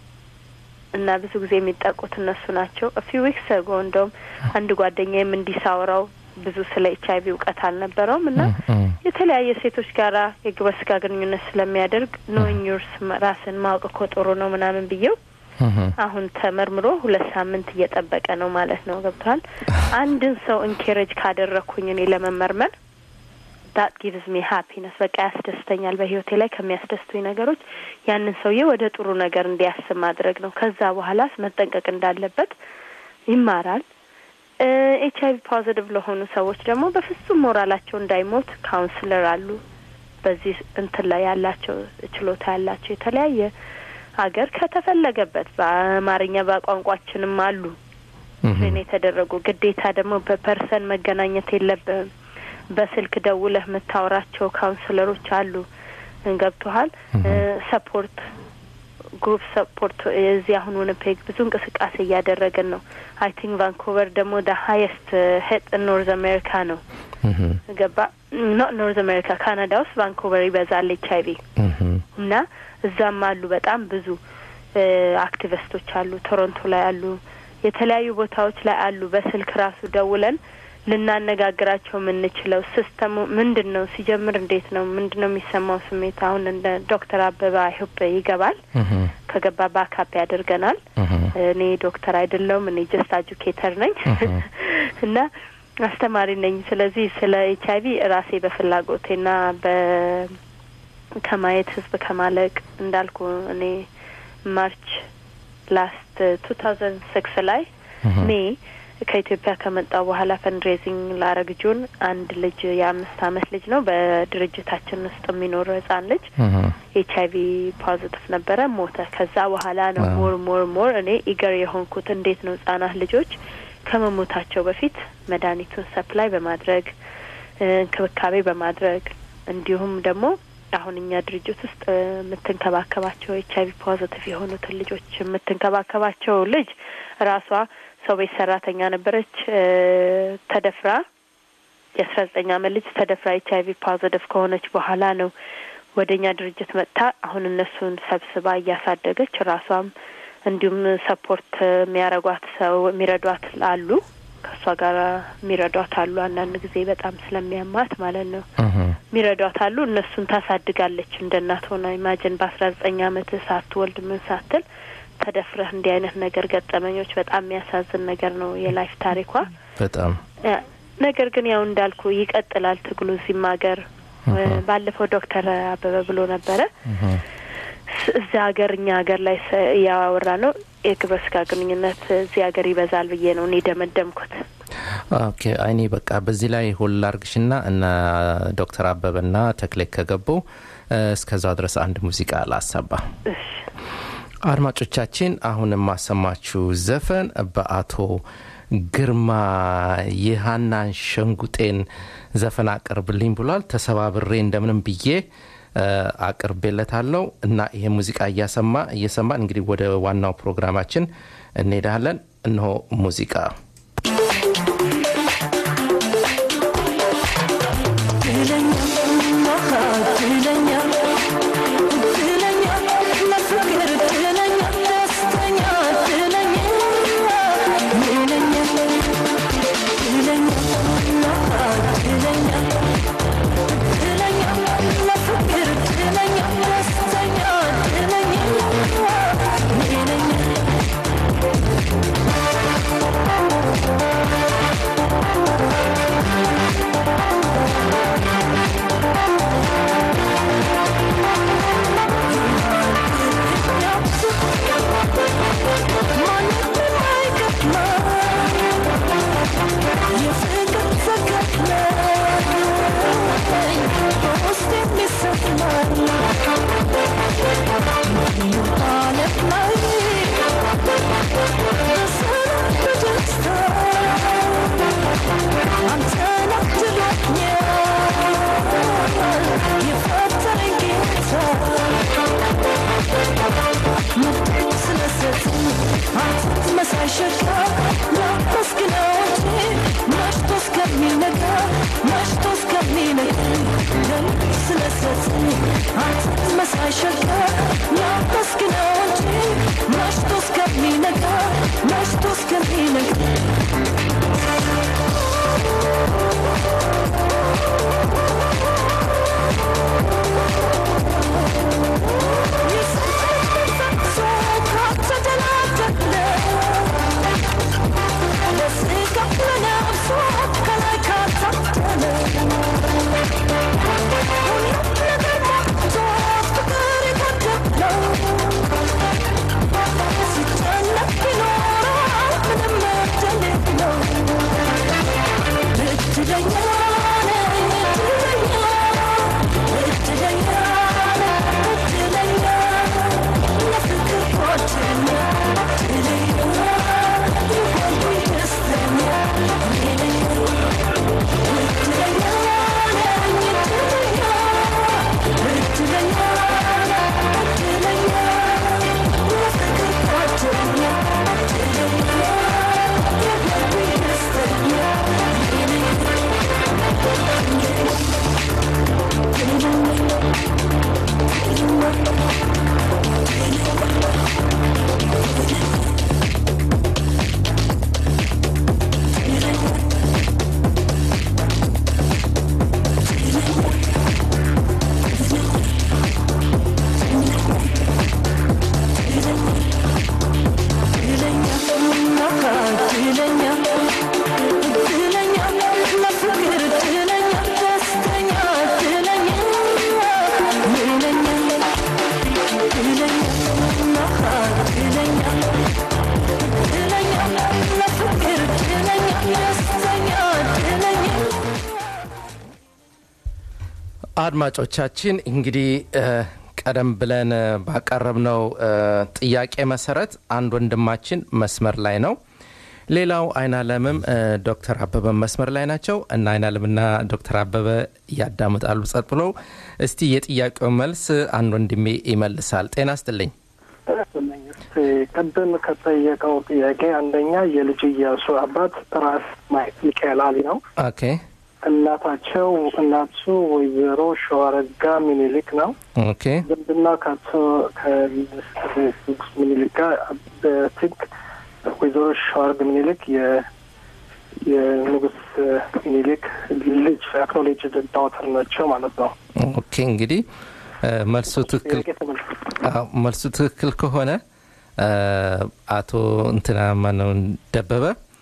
እና ብዙ ጊዜ የሚጠቁት እነሱ ናቸው። ፊው ዊክስ አጎ እንደውም አንድ ጓደኛዬም እንዲሳውራው ብዙ ስለ ኤች አይቪ እውቀት አልነበረውም እና የተለያየ ሴቶች ጋራ የግብረ ስጋ ግንኙነት ስለሚያደርግ ኖዊንግ ዩርስ ራስን ማወቅ እኮ ጥሩ ነው ምናምን ብዬው አሁን ተመርምሮ ሁለት ሳምንት እየጠበቀ ነው ማለት ነው። ገብቷል። አንድን ሰው ኢንኬሬጅ ካደረግኩኝ እኔ ለመመርመር ዳት ጊቭስ ሚ ሀፒነስ በቃ ያስደስተኛል። በህይወቴ ላይ ከሚያስደስቱኝ ነገሮች ያንን ሰውዬ ወደ ጥሩ ነገር እንዲያስብ ማድረግ ነው። ከዛ በኋላስ መጠንቀቅ እንዳለበት ይማራል። ኤች አይቪ ፖዚቲቭ ለሆኑ ሰዎች ደግሞ በፍጹም ሞራላቸው እንዳይሞት ካውንስለር አሉ። በዚህ እንትን ላይ ያላቸው ችሎታ ያላቸው የተለያየ ሀገር ከተፈለገበት በአማርኛ በቋንቋችንም አሉ ትሬን የተደረጉ ግዴታ ደግሞ በፐርሰን መገናኘት የለብህም። በስልክ ደውለህ የምታወራቸው ካውንስለሮች አሉ። ገብቶሃል። ሰፖርት ግሩፕ ሰፖርት እዚህ አሁን ዊኒፔግ ብዙ እንቅስቃሴ እያደረግን ነው። አይ ቲንክ ቫንኩቨር ደግሞ ደ ሀይስት ሄጥ ኖርዝ አሜሪካ ነው። ገባ ኖት ኖርዝ አሜሪካ ካናዳ ውስጥ ቫንኩቨር ይበዛል ኤች አይቪ እና እዛም አሉ በጣም ብዙ አክቲቪስቶች አሉ። ቶሮንቶ ላይ አሉ፣ የተለያዩ ቦታዎች ላይ አሉ። በስልክ ራሱ ደውለን ልናነጋግራቸው የምንችለው ሲስተሙ ምንድን ነው፣ ሲጀምር እንዴት ነው፣ ምንድን ነው የሚሰማው ስሜት። አሁን እንደ ዶክተር አበባ አይሁብ ይገባል። ከገባ ባካፕ ያደርገናል። እኔ ዶክተር አይደለውም፣ እኔ ጀስት አጁኬተር ነኝ እና አስተማሪ ነኝ። ስለዚህ ስለ ኤች አይቪ ራሴ በፍላጎቴና በ ከማየት ህዝብ ከማለቅ እንዳልኩ እኔ ማርች ላስት ቱ ታውዘንድ ሲክስ ላይ ሜ ከኢትዮጵያ ከመጣው በኋላ ፈንድሬዚንግ ላረግ ጁን አንድ ልጅ የአምስት አመት ልጅ ነው በድርጅታችን ውስጥ የሚኖር ህጻን ልጅ ኤች አይቪ ፖዚቲቭ ነበረ፣ ሞተ። ከዛ በኋላ ነው ሞር ሞር ሞር እኔ ኢገር የሆንኩት እንዴት ነው ህጻናት ልጆች ከመሞታቸው በፊት መድኃኒቱን ሰፕላይ በማድረግ እንክብካቤ በማድረግ እንዲሁም ደግሞ አሁን እኛ ድርጅት ውስጥ የምትንከባከባቸው ኤች አይቪ ፖዚቲቭ የሆኑትን ልጆች የምትንከባከባቸው ልጅ ራሷ ሰው ቤት ሰራተኛ ነበረች። ተደፍራ የአስራ ዘጠኝ አመት ልጅ ተደፍራ ኤች አይቪ ፖዚቲቭ ከሆነች በኋላ ነው ወደ እኛ ድርጅት መጥታ አሁን እነሱን ሰብስባ እያሳደገች ራሷም እንዲሁም ሰፖርት የሚያረጓት ሰው የሚረዷት አሉ ከእሷ ጋር የሚረዷት አሉ። አንዳንድ ጊዜ በጣም ስለሚያማት ማለት ነው የሚረዷት አሉ። እነሱን ታሳድጋለች እንደ እናት ሆና ኢማጅን በአስራ ዘጠኝ አመት ሳትወልድ ምን ሳትል ተደፍረህ እንዲህ አይነት ነገር ገጠመኞች በጣም የሚያሳዝን ነገር ነው የላይፍ ታሪኳ በጣም ነገር ግን ያው እንዳልኩ ይቀጥላል ትግሉ እዚህም ሀገር ባለፈው ዶክተር አበበ ብሎ ነበረ እዚህ ሀገር እኛ ሀገር ላይ እያወራ ነው የግብረ ስጋ ግንኙነት እዚህ ሀገር ይበዛል ብዬ ነው እኔ ደመደምኩት። ኦኬ አይኔ በቃ በዚህ ላይ ሁላ አርግሽና እነ ዶክተር አበበና ተክሌ ከገቡ እ፣ እስከዛው ድረስ አንድ ሙዚቃ ላሰባ። አድማጮቻችን አሁን የማሰማችሁ ዘፈን በአቶ ግርማ የሀናን ሸንጉጤን ዘፈን አቅርብልኝ ብሏል። ተሰባብሬ እንደምንም ብዬ እ፣ አቅርቤለታለሁ እና ይሄ ሙዚቃ እያሰማ እየሰማን እንግዲህ ወደ ዋናው ፕሮግራማችን እንሄዳለን። እነሆ ሙዚቃ አድማጮቻችን እንግዲህ እ፣ ቀደም ብለን እ፣ ባቀረብነው እ፣ ጥያቄ መሰረት አንድ ወንድማችን መስመር ላይ ነው። ሌላው አይናለምም እ፣ ዶክተር አበበ መስመር ላይ ናቸው እና አይናለምና ዶክተር አበበ ያዳምጣሉ ጸጥ ብለው። እስቲ የጥያቄው መልስ አንድ ወንድሜ ይመልሳል። ጤና ስጥልኝ። ቅድም ከጠየቀው ጥያቄ አንደኛ የልጅ እያሱ አባት ራስ ሚካኤል አሊ ነው። ኦኬ እናታቸው እናቱ ወይዘሮ ሸዋረጋ ሚኒሊክ ነው። ኦኬ ዝምድና ከአቶ ከንጉስ ሚኒሊክ ጋር በትግ ወይዘሮ ሸዋረግ ሚኒሊክ የ የንጉስ ሚኒሊክ ልጅ አክኖሌጅ ዳውተር ናቸው ማለት ነው። ኦኬ እንግዲህ እ፣ መልሱ ትክክል ጥያቄ ተመልሶ አዎ፣ መልሱ ትክክል ከሆነ እ፣ አቶ እንትና ማነው ደበበ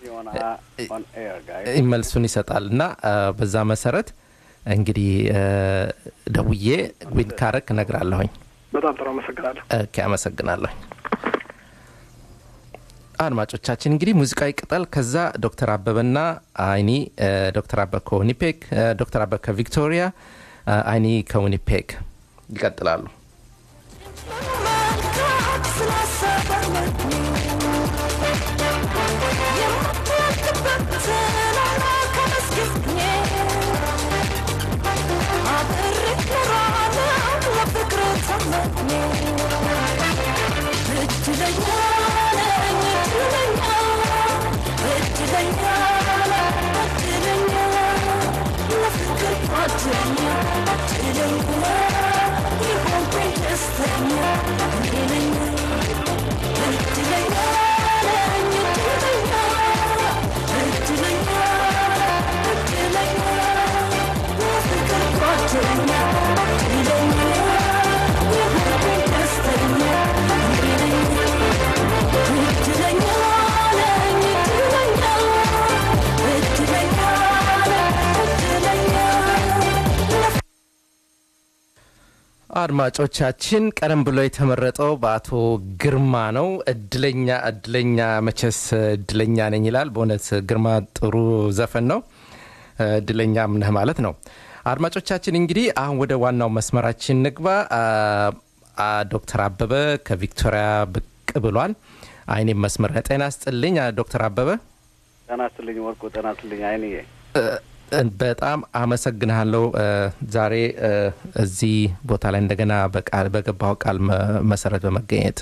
እ፣ መልሱን ይሰጣል እና እ፣ በዛ መሰረት እንግዲህ እ፣ ደውዬ ዊን ካረክ እነግራለሁኝ። በጣም ጥሩ አመሰግናለሁ። ኦኬ አመሰግናለሁ። አድማጮቻችን እንግዲህ ሙዚቃዊ ቅጠል ከዛ ዶክተር አበበና አይኒ እ፣ ዶክተር አበበ ከዊኒፔግ እ፣ ዶክተር አበበ ከቪክቶሪያ እ፣ አይኒ ከዊኒፔግ ይቀጥላሉ አድማጮቻችን ቀደም ብሎ የተመረጠው በአቶ ግርማ ነው። እድለኛ እድለኛ መቼስ እድለኛ ነኝ ይላል። በእውነት ግርማ ጥሩ ዘፈን ነው። እድለኛም ነህ ማለት ነው። አድማጮቻችን እንግዲህ አሁን ወደ ዋናው መስመራችን ንግባ። አ- አ- ዶክተር አበበ ከቪክቶሪያ ብቅ ብሏል። አይኔም መስመር ጤና ስጥልኝ አ- ዶክተር አበበ ጤና ይስጥልኝ ወርቁ። ጤና ይስጥልኝ አይንዬ። እ- በጣም አመሰግንሃለሁ እ፣ ዛሬ እ፣ እዚህ ቦታ ላይ እንደገና በቃል በገባው ቃል መ- መሰረት በመገኘት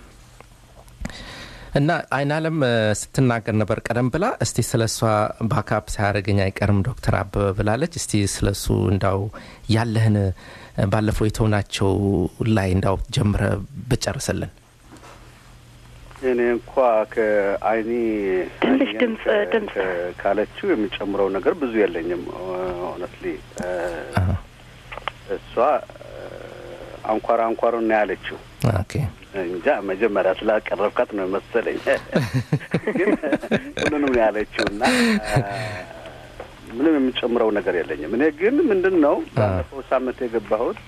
እና አይን አለም እ፣ ስትናገር ነበር ቀደም ብላ። እስቲ ስለ እሷ ባካፕ ሳያደርገኝ አይቀርም ዶክተር አበበ ብላለች። እስቲ ስለ እሱ እንዳው ያለህን እ፣ ባለፈው የተውናቸው ላይ እንዳው ጀምረ ብጨርስልን። እኔ እንኳ ከአይኒ ትንሽ ድምፅ ድምፅ ከ- ካለችው የሚጨምረው ነገር ብዙ የለኝም። ሆነትሊ እሷ አንኳር አንኳሩን ነው ያለችው። ኦኬ እንጃ መጀመሪያ ስላቀረብካት ነው መሰለኝ፣ ግን ሁሉንም ነው ያለችው እና ምንም የምጨምረው ነገር የለኝም። እኔ ግን ምንድን ነው ባለፈው ሳምንት የገባሁት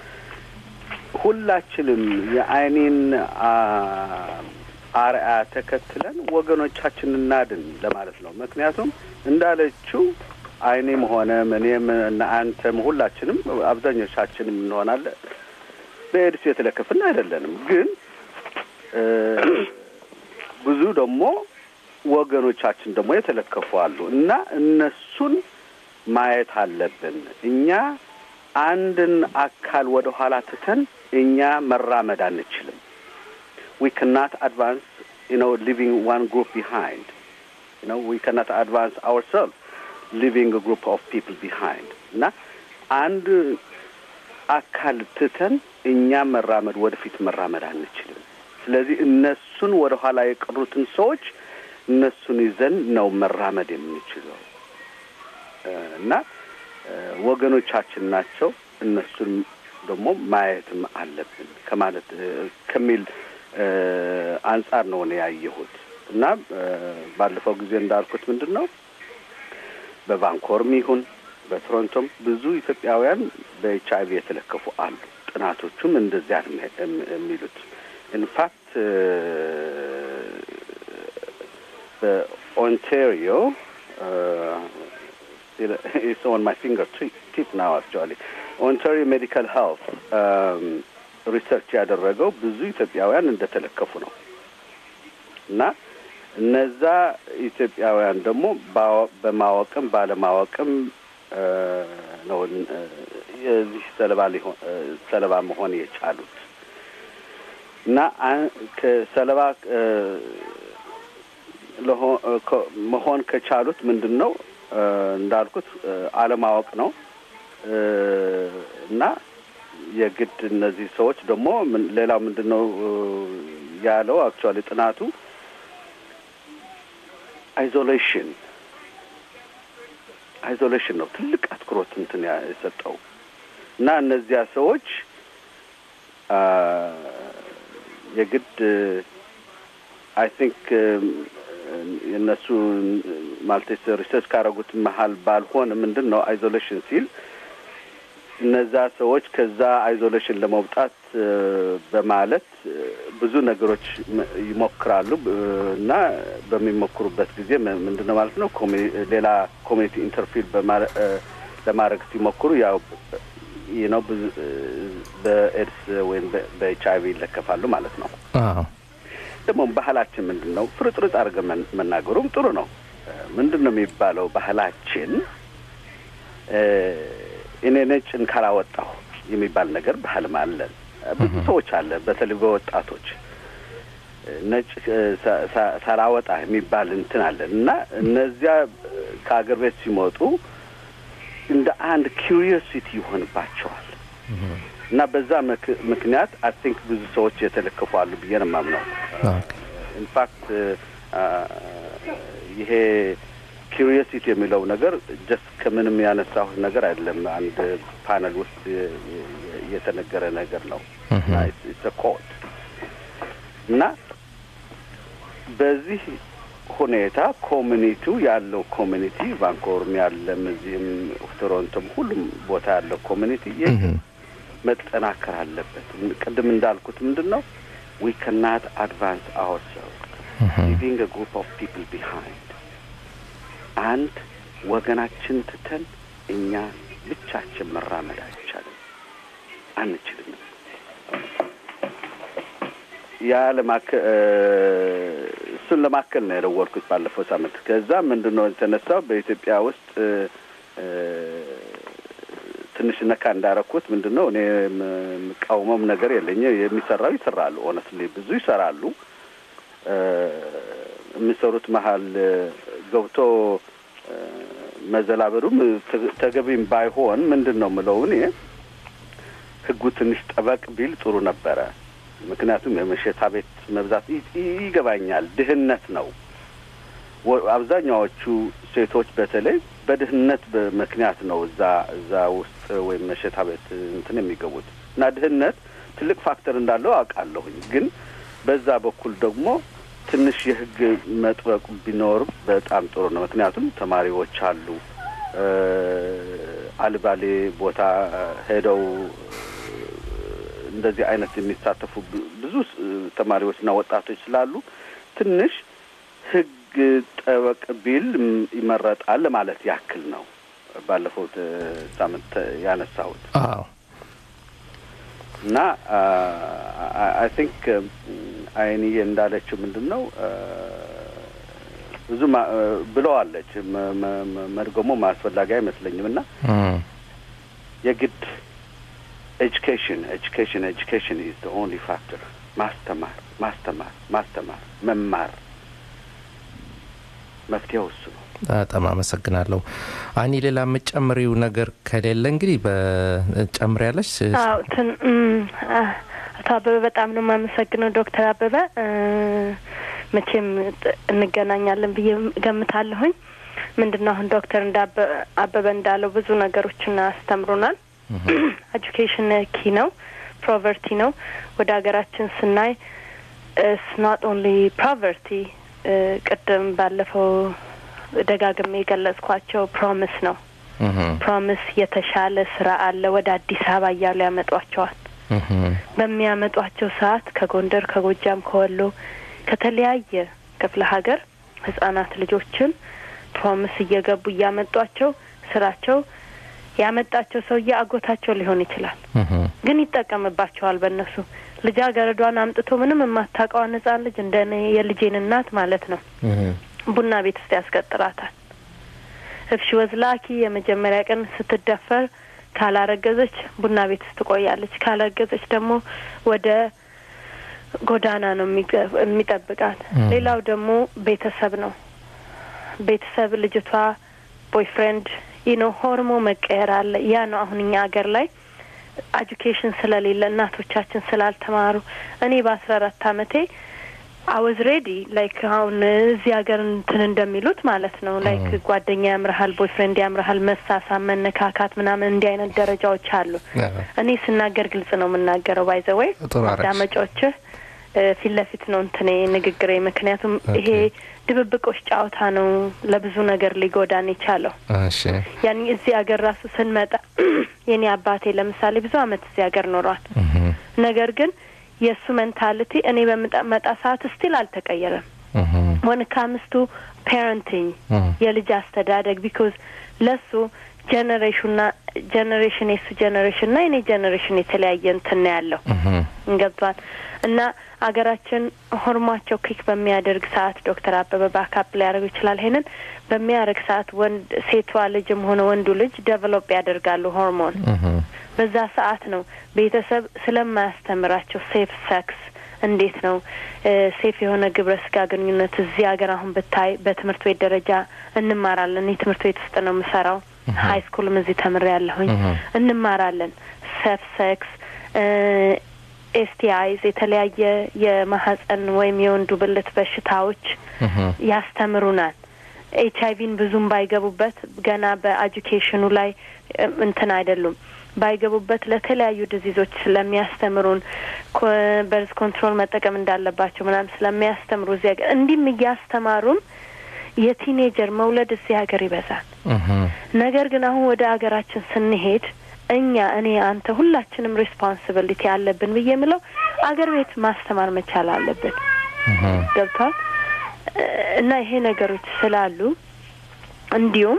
ሁላችንም የአይኔን አ- አርአያ ተከትለን ወገኖቻችን እናድን ለማለት ነው። ምክንያቱም እንዳለችው አይኔም ሆነም እኔም እና አንተም ሁላችንም አብዛኞቻችንም እንሆናለን በኤድስ የተለከፍን አይደለንም። ግን እ ብዙ ደግሞ ወገኖቻችን ደግሞ የተለከፉ አሉ እና እነሱን ማየት አለብን። እኛ አንድን አካል ወደ ኋላ ትተን እኛ መራመድ አንችልም። we cannot advance, you know, leaving one group behind. You know, we cannot advance ourselves, leaving a group of people behind. እና አንድ አካል ትተን እኛ መራመድ ወደፊት መራመድ አንችልም። ስለዚህ እነሱን ወደ ኋላ የቀሩትን ሰዎች እነሱን ይዘን ነው መራመድ የምንችለው እ እና እ ወገኖቻችን ናቸው። እነሱን ደግሞ ማየትም አለብን ከማለት እ ከሚል እ አንጻር ነው እኔ ያየሁት እና እ ባለፈው ጊዜ እንዳልኩት ምንድን ነው በቫንኮርም ይሁን በቶሮንቶም ብዙ ኢትዮጵያውያን በኤች አይቪ የተለከፉ አሉ። ጥናቶቹም እንደዚያ ነው የሚ- የሚሉት ኢንፋክት በኦንታሪዮ it's on my finger tip now actually ኦንታሪዮ ሜዲካል ሄልት ሪሰርች ያደረገው ብዙ ኢትዮጵያውያን እንደተለከፉ ነው እና እነዛ ኢትዮጵያውያን ደግሞ ባወ- በማወቅም ባለማወቅም እ ነው እ የዚህ ሰለባ ሊሆን እ ሰለባ መሆን የቻሉት እና አ- ከሰለባ እ ለሆ- እ ከ- መሆን ከቻሉት ምንድን ነው እ እንዳልኩት እ አለማወቅ ነው እ እና የግድ እነዚህ ሰዎች ደግሞ ምን- ሌላው ምንድን ነው እ ያለው አክቹዋሊ ጥናቱ አይዞሌሽን አይዞሌሽን ነው ትልቅ አትኩሮት እንትን ያ- የሰጠው እና እነዚያ ሰዎች አ የግድ አይ ቲንክ የእነሱ ማለት ሪሰርች ካደረጉት መሀል ባልሆን ምንድን ነው አይዞሌሽን ሲል እነዛ ሰዎች ከዛ አይዞሌሽን ለመውጣት እ፣ በማለት እ፣ ብዙ ነገሮች ም- ይሞክራሉ እ፣ እና በሚሞክሩበት ጊዜ ም- ምንድን ነው ማለት ነው ኮሚ- ሌላ ኮሚኒቲ ኢንተርፊል በማረ- እ፣ ለማድረግ ሲሞክሩ ያው ይህ ነው ብዙ እ፣ በኤድስ ወይም በ- በኤች አይቪ ይለከፋሉ ማለት ነው። አዎ ደግሞ ባህላችን ምንድን ነው? ፍርጥርጥ አድርገን መን- መናገሩም ጥሩ ነው። እ፣ ምንድን ነው የሚባለው ባህላችን እ፣ እኔ ነጭን ካላወጣሁ የሚባል ነገር ባህልም አለን። እ፣ ብዙ ሰዎች አለ፣ በተለይ በወጣቶች እ፣ ነጭ እ፣ ሳ- ሳ- ሳላወጣ የሚባል እንትን አለን እና እነዚያ እ፣ ከአገር ቤት ሲመጡ እንደ አንድ ኪሪዮሲቲ ይሆንባቸዋል እና በዛ ምክ- ምክንያት አይ ቲንክ ብዙ ሰዎች የተለከፉ አሉ ብዬ ነው የማምነው። ኢንፋክት ይሄ ኪሪዮሲቲ የሚለው ነገር ጀስት ከምንም ያነሳሁት ነገር አይደለም። አንድ ፓነል ውስጥ የ- የ- የተነገረ ነገር ነው እና ኮድ እና በዚህ ሁኔታ ኮሚኒቲው ያለው ኮሚኒቲ ቫንኮቨርም ያለም እዚህም ቶሮንቶም ሁሉም ቦታ ያለው ኮሚኒቲ ይህ መጠናከር አለበት። ቅድም እንዳልኩት ምንድን ነው ዊ ከናት አድቫንስ አወርሰልቭ ሊቪንግ ግሩፕ ኦፍ ፒፕል ቢሃይንድ አንድ ወገናችን ትተን እኛ ብቻችን መራመድ አይቻልም፣ አንችልም። ያ ለማከ እሱን ለማከል ነው የደወልኩት ባለፈው ሳምንት። ከዛ ምንድን ነው የተነሳው በኢትዮጵያ ውስጥ እ፣ እ፣ ትንሽ ነካ እንዳረኩት ምንድን ነው እኔ የምቃወመውም ነገር የለኝ። የሚሰራው ይሰራሉ፣ ኦነስትሊ ብዙ ይሰራሉ። እ፣ የሚሰሩት መሀል እ፣ ገብቶ እ፣ መዘላበዱም ተ- ተገቢም ባይሆን ምንድን ነው ምለው እኔ ህጉ ትንሽ ጠበቅ ቢል ጥሩ ነበረ። ምክንያቱም የመሸታ ቤት መብዛት ይ- ይ- ይገባኛል፣ ድህነት ነው። ወ- አብዛኛዎቹ ሴቶች በተለይ በድህነት በ- ምክንያት ነው እዛ እዛ ውስጥ ወይም መሸታ ቤት እንትን የሚገቡት እና ድህነት ትልቅ ፋክተር እንዳለው አውቃለሁኝ። ግን በዛ በኩል ደግሞ ትንሽ የህግ መጥበቅ ቢኖር በጣም ጥሩ ነው። ምክንያቱም ተማሪዎች አሉ እ፣ አልባሌ ቦታ ሄደው እንደዚህ አይነት የሚሳተፉ ብ- ብዙ ስ- ተማሪዎችና ወጣቶች ስላሉ ትንሽ ህግ ጠበቅ ቢል ም- ይመረጣል ለማለት ያክል ነው። ባለፈው እ፣ ሳምንት ያነሳሁት አዎ እና አይ ቲንክ አይንዬ እንዳለችው ምንድን ነው አ፣ ብዙ ማ- አ፣ ብለዋለች መ- መ- መ- መድገሙ አስፈላጊ አይመስለኝም እና እም፣ የግድ ኤጁኬሽን ኤጁኬሽን ኤጁኬሽን ኢዝ ዘ ኦንሊ ፋክተር ማስተማር ማስተማር ማስተማር መማር መፍትሄው እሱ ነው። በጣም አመሰግናለሁ። አኒ ሌላ የምጨምሪው ነገር ከሌለ እንግዲህ በጨምር ያለች አዎ ትን እም፣ አ- አቶ አበበ በጣም ነው የማመሰግነው ዶክተር አበበ እ፣ መቼም ጥ- እንገናኛለን ብዬ ገምታለሁኝ። ምንድን ነው አሁን ዶክተር እንዳበ አበበ እንዳለው ብዙ ነገሮችን አስተምሮናል። ኤጁኬሽን ኪ ነው፣ ፕሮቨርቲ ነው። ወደ ሀገራችን ስናይ ስ ኖት ኦንሊ ፕሮቨርቲ ቅድም ባለፈው ደጋግሜ የገለጽኳቸው ፕሮሚስ ነው። ፕሮሚስ የተሻለ ስራ አለ ወደ አዲስ አበባ እያሉ ያመጧቸዋል። በሚያመጧቸው ሰዓት ከጎንደር፣ ከጎጃም፣ ከወሎ ከተለያየ ክፍለ ሀገር ህጻናት ልጆችን ፕሮሚስ እየገቡ እያመጧቸው ስራቸው ያመጣቸው ሰውዬ አጎታቸው ሊሆን ይችላል፣ ግን ይጠቀምባቸዋል። በእነሱ ልጃገረዷን አምጥቶ ምንም የማታውቀዋን ህጻን ልጅ እንደ እኔ የልጄን እናት ማለት ነው ቡና ቤት ውስጥ ያስቀጥራታል። እፍሽ ወዝላኪ የመጀመሪያ ቀን ስትደፈር ካላረገዘች ቡና ቤት ውስጥ ትቆያለች። ካላረገዘች ደግሞ ወደ ጎዳና ነው የሚገ- የሚጠብቃት። ሌላው ደግሞ ቤተሰብ ነው። ቤተሰብ ልጅቷ ቦይፍሬንድ ይህ ነው ሆርሞ መቀየር አለ። ያ ነው አሁን እኛ ሀገር ላይ ኤጁኬሽን ስለሌለ እናቶቻችን ስላልተማሩ እኔ በአስራ አራት አመቴ አወዝ ሬዲ ላይክ አሁን እዚህ ሀገር እንትን እንደሚሉት ማለት ነው ላይክ ጓደኛ ያምርሃል፣ ቦይፍሬንድ ያምርሃል፣ መሳሳም፣ መነካካት ምናምን እንዲህ አይነት ደረጃዎች አሉ። እኔ ስናገር ግልጽ ነው የምናገረው። ባይዘወይ ጥሩ አደረግሽ። አዳመጮችህ እ፣ ፊት ለፊት ነው እንትኔ ንግግሬ። ምክንያቱም ይሄ ድብብቆች ጨዋታ ነው ለብዙ ነገር ሊጎዳን የቻለው። እሺ ያኔ እዚህ ሀገር ራሱ ስንመጣ የኔ አባቴ ለምሳሌ ብዙ አመት እዚህ ሀገር ኖሯል። ነገር ግን የእሱ ሜንታሊቲ እኔ በምመጣ ሰዓት ስቲል አልተቀየረም። ወን ካምስቱ ፓረንቲንግ የልጅ አስተዳደግ ቢኮዝ ለሱ ጀኔሬሽንና ጀኔሬሽን የሱ ጀኔሬሽን ና የኔ ጀኔሬሽን የተለያየ እንትን ነው ያለው ገብቷል። እና አገራችን ሆርሟቸው ኪክ በሚያደርግ ሰዓት ዶክተር አበበ ባካፕ ሊያደርጉ ይችላል። ይሄንን በሚያደርግ ሰዓት ወንድ ሴቷ ልጅም ሆነ ወንዱ ልጅ ዴቨሎፕ ያደርጋሉ ሆርሞን። በዛ ሰዓት ነው ቤተሰብ ስለማያስተምራቸው ሴፍ ሴክስ እንዴት ነው ሴፍ የሆነ ግብረ ስጋ ግንኙነት እዚህ ሀገር አሁን ብታይ በትምህርት ቤት ደረጃ እንማራለን። እኔ ትምህርት ቤት ውስጥ ነው የምሰራው። ሀይ ስኩልም እዚህ ተምሬ ያለሁኝ እንማራለን። ሴፍ ሴክስ ኤስቲአይዝ የተለያየ የማህጸን ወይም የወንዱ ብልት በሽታዎች ያስተምሩናል። ኤች አይቪን ብዙም ባይገቡበት ገና በኤጁኬሽኑ ላይ እንትን አይደሉም ባይገቡበት ለተለያዩ ዲዚዞች ስለሚያስተምሩን በርዝ ኮንትሮል መጠቀም እንዳለባቸው ምናምን ስለሚያስተምሩ እዚህ ሀገር እንዲህም እያስተማሩን የቲኔጀር መውለድ እዚህ ሀገር ይበዛል። ነገር ግን አሁን ወደ ሀገራችን ስንሄድ እኛ እኔ፣ አንተ ሁላችንም ሬስፖንሲቢሊቲ አለብን ብዬ የምለው አገር ቤት ማስተማር መቻል አለብን። ገብቷል እና ይሄ ነገሮች ስላሉ እንዲሁም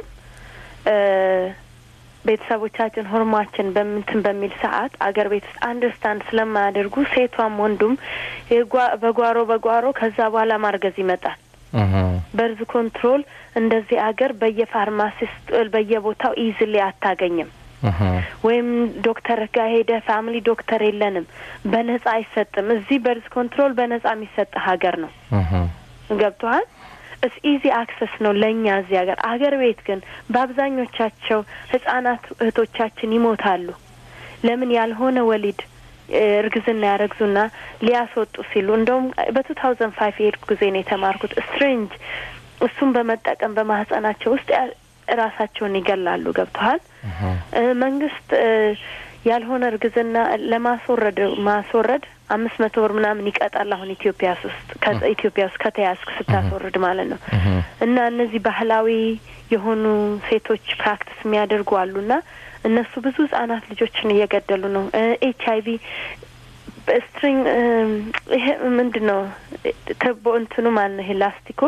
ቤተሰቦቻችን ሆርሟችን በምንትን በሚል ሰዓት አገር ቤት ውስጥ አንደርስታንድ ስለማያደርጉ ሴቷም ወንዱም በጓሮ በጓሮ ከዛ በኋላ ማርገዝ ይመጣል። በርዝ ኮንትሮል እንደዚህ አገር በየፋርማሲስት በየቦታው ኢዝሊ አታገኝም። ወይም ዶክተር ጋር ሄደ ፋሚሊ ዶክተር የለንም፣ በነጻ አይሰጥም። እዚህ በርዝ ኮንትሮል በነጻ የሚሰጥ ሀገር ነው። ገብቶሃል? እስ ኢዚ አክሰስ ነው ለእኛ እዚህ ሀገር። አገር ቤት ግን በአብዛኞቻቸው ህጻናት እህቶቻችን ይሞታሉ። ለምን ያልሆነ ወሊድ እርግዝና ያረግዙና ሊያስወጡ ሲሉ እንደውም በቱ ታውዘንድ ፋይቭ የሄድኩ ጊዜ ነው የተማርኩት። ስትሬንጅ እሱን በመጠቀም በማህጸናቸው ውስጥ ራሳቸውን ይገላሉ። ገብተዋል። መንግስት ያልሆነ እርግዝና ለማስወረድ ማስወረድ አምስት መቶ ብር ምናምን ይቀጣል። አሁን ኢትዮጵያ ውስጥ ኢትዮጵያ ውስጥ ከተያዝክ ስታስወርድ ማለት ነው። እና እነዚህ ባህላዊ የሆኑ ሴቶች ፕራክቲስ የሚያደርጉ አሉና እነሱ ብዙ ህጻናት ልጆችን እየገደሉ ነው። ኤች አይ ቪ ስትሪንግ ይሄ ምንድን ነው ተቦ እንትኑ ማለት ነው። ይሄ ላስቲኮ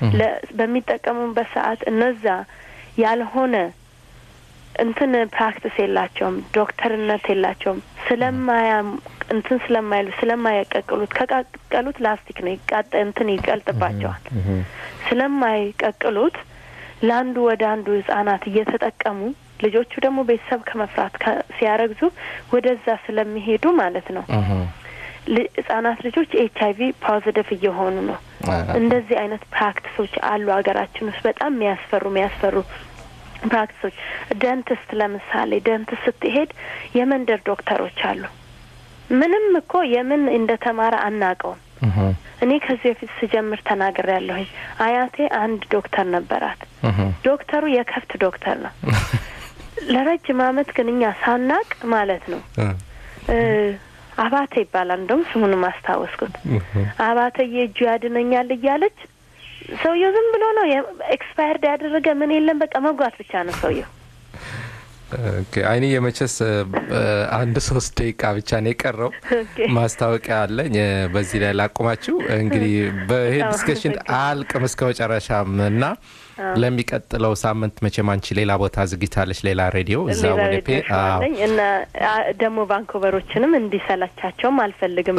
በሚጠቀሙበት ሰዓት እነዛ ያልሆነ እንትን ፕራክቲስ የላቸውም፣ ዶክተርነት የላቸውም። ስለማያ እንትን ስለማይሉ ስለማይቀቅሉት ከቀቀሉት ላስቲክ ነው ይቃጠ እንትን ይቀልጥባቸዋል። ስለማይቀቅሉት ለአንዱ ወደ አንዱ ህጻናት እየተጠቀሙ ልጆቹ ደግሞ ቤተሰብ ከመፍራት ሲያረግዙ ወደዛ ስለሚሄዱ ማለት ነው ህጻናት ልጆች ኤች አይ ቪ ፖዚቲቭ እየሆኑ ነው። እንደዚህ አይነት ፕራክቲሶች አሉ ሀገራችን ውስጥ በጣም የሚያስፈሩ የሚያስፈሩ ፕራክቲሶች። ደንትስት ለምሳሌ ደንትስት ስትሄድ የመንደር ዶክተሮች አሉ። ምንም እኮ የምን እንደተማረ አናውቀውም። እኔ ከዚህ በፊት ስጀምር ተናግሬ ያለሁኝ አያቴ አንድ ዶክተር ነበራት። ዶክተሩ የከብት ዶክተር ነው። ለረጅም አመት ግን እኛ ሳናቅ ማለት ነው አባተ ይባላል። እንደውም ስሙንም አስታወስኩት። አባተ የእጁ ያድነኛል እያለች ሰውየው ዝም ብሎ ነው ኤክስፓየርድ ያደረገ ምን የለም። በቃ መጓት ብቻ ነው ሰውየው። አይኔ የመቸስ አንድ ሶስት ደቂቃ ብቻ ነው የቀረው። ማስታወቂያ አለኝ። በዚህ ላይ ላቁማችሁ። እንግዲህ በይሄ ዲስከሽን አልቅም እስከ መጨረሻም እና ለሚቀጥለው ሳምንት መቼም አንቺ ሌላ ቦታ ዝግጅታለች፣ ሌላ ሬዲዮ እዛ ወደ ፔ እና ደግሞ ቫንኮቨሮችንም እንዲሰላቻቸውም አልፈልግም።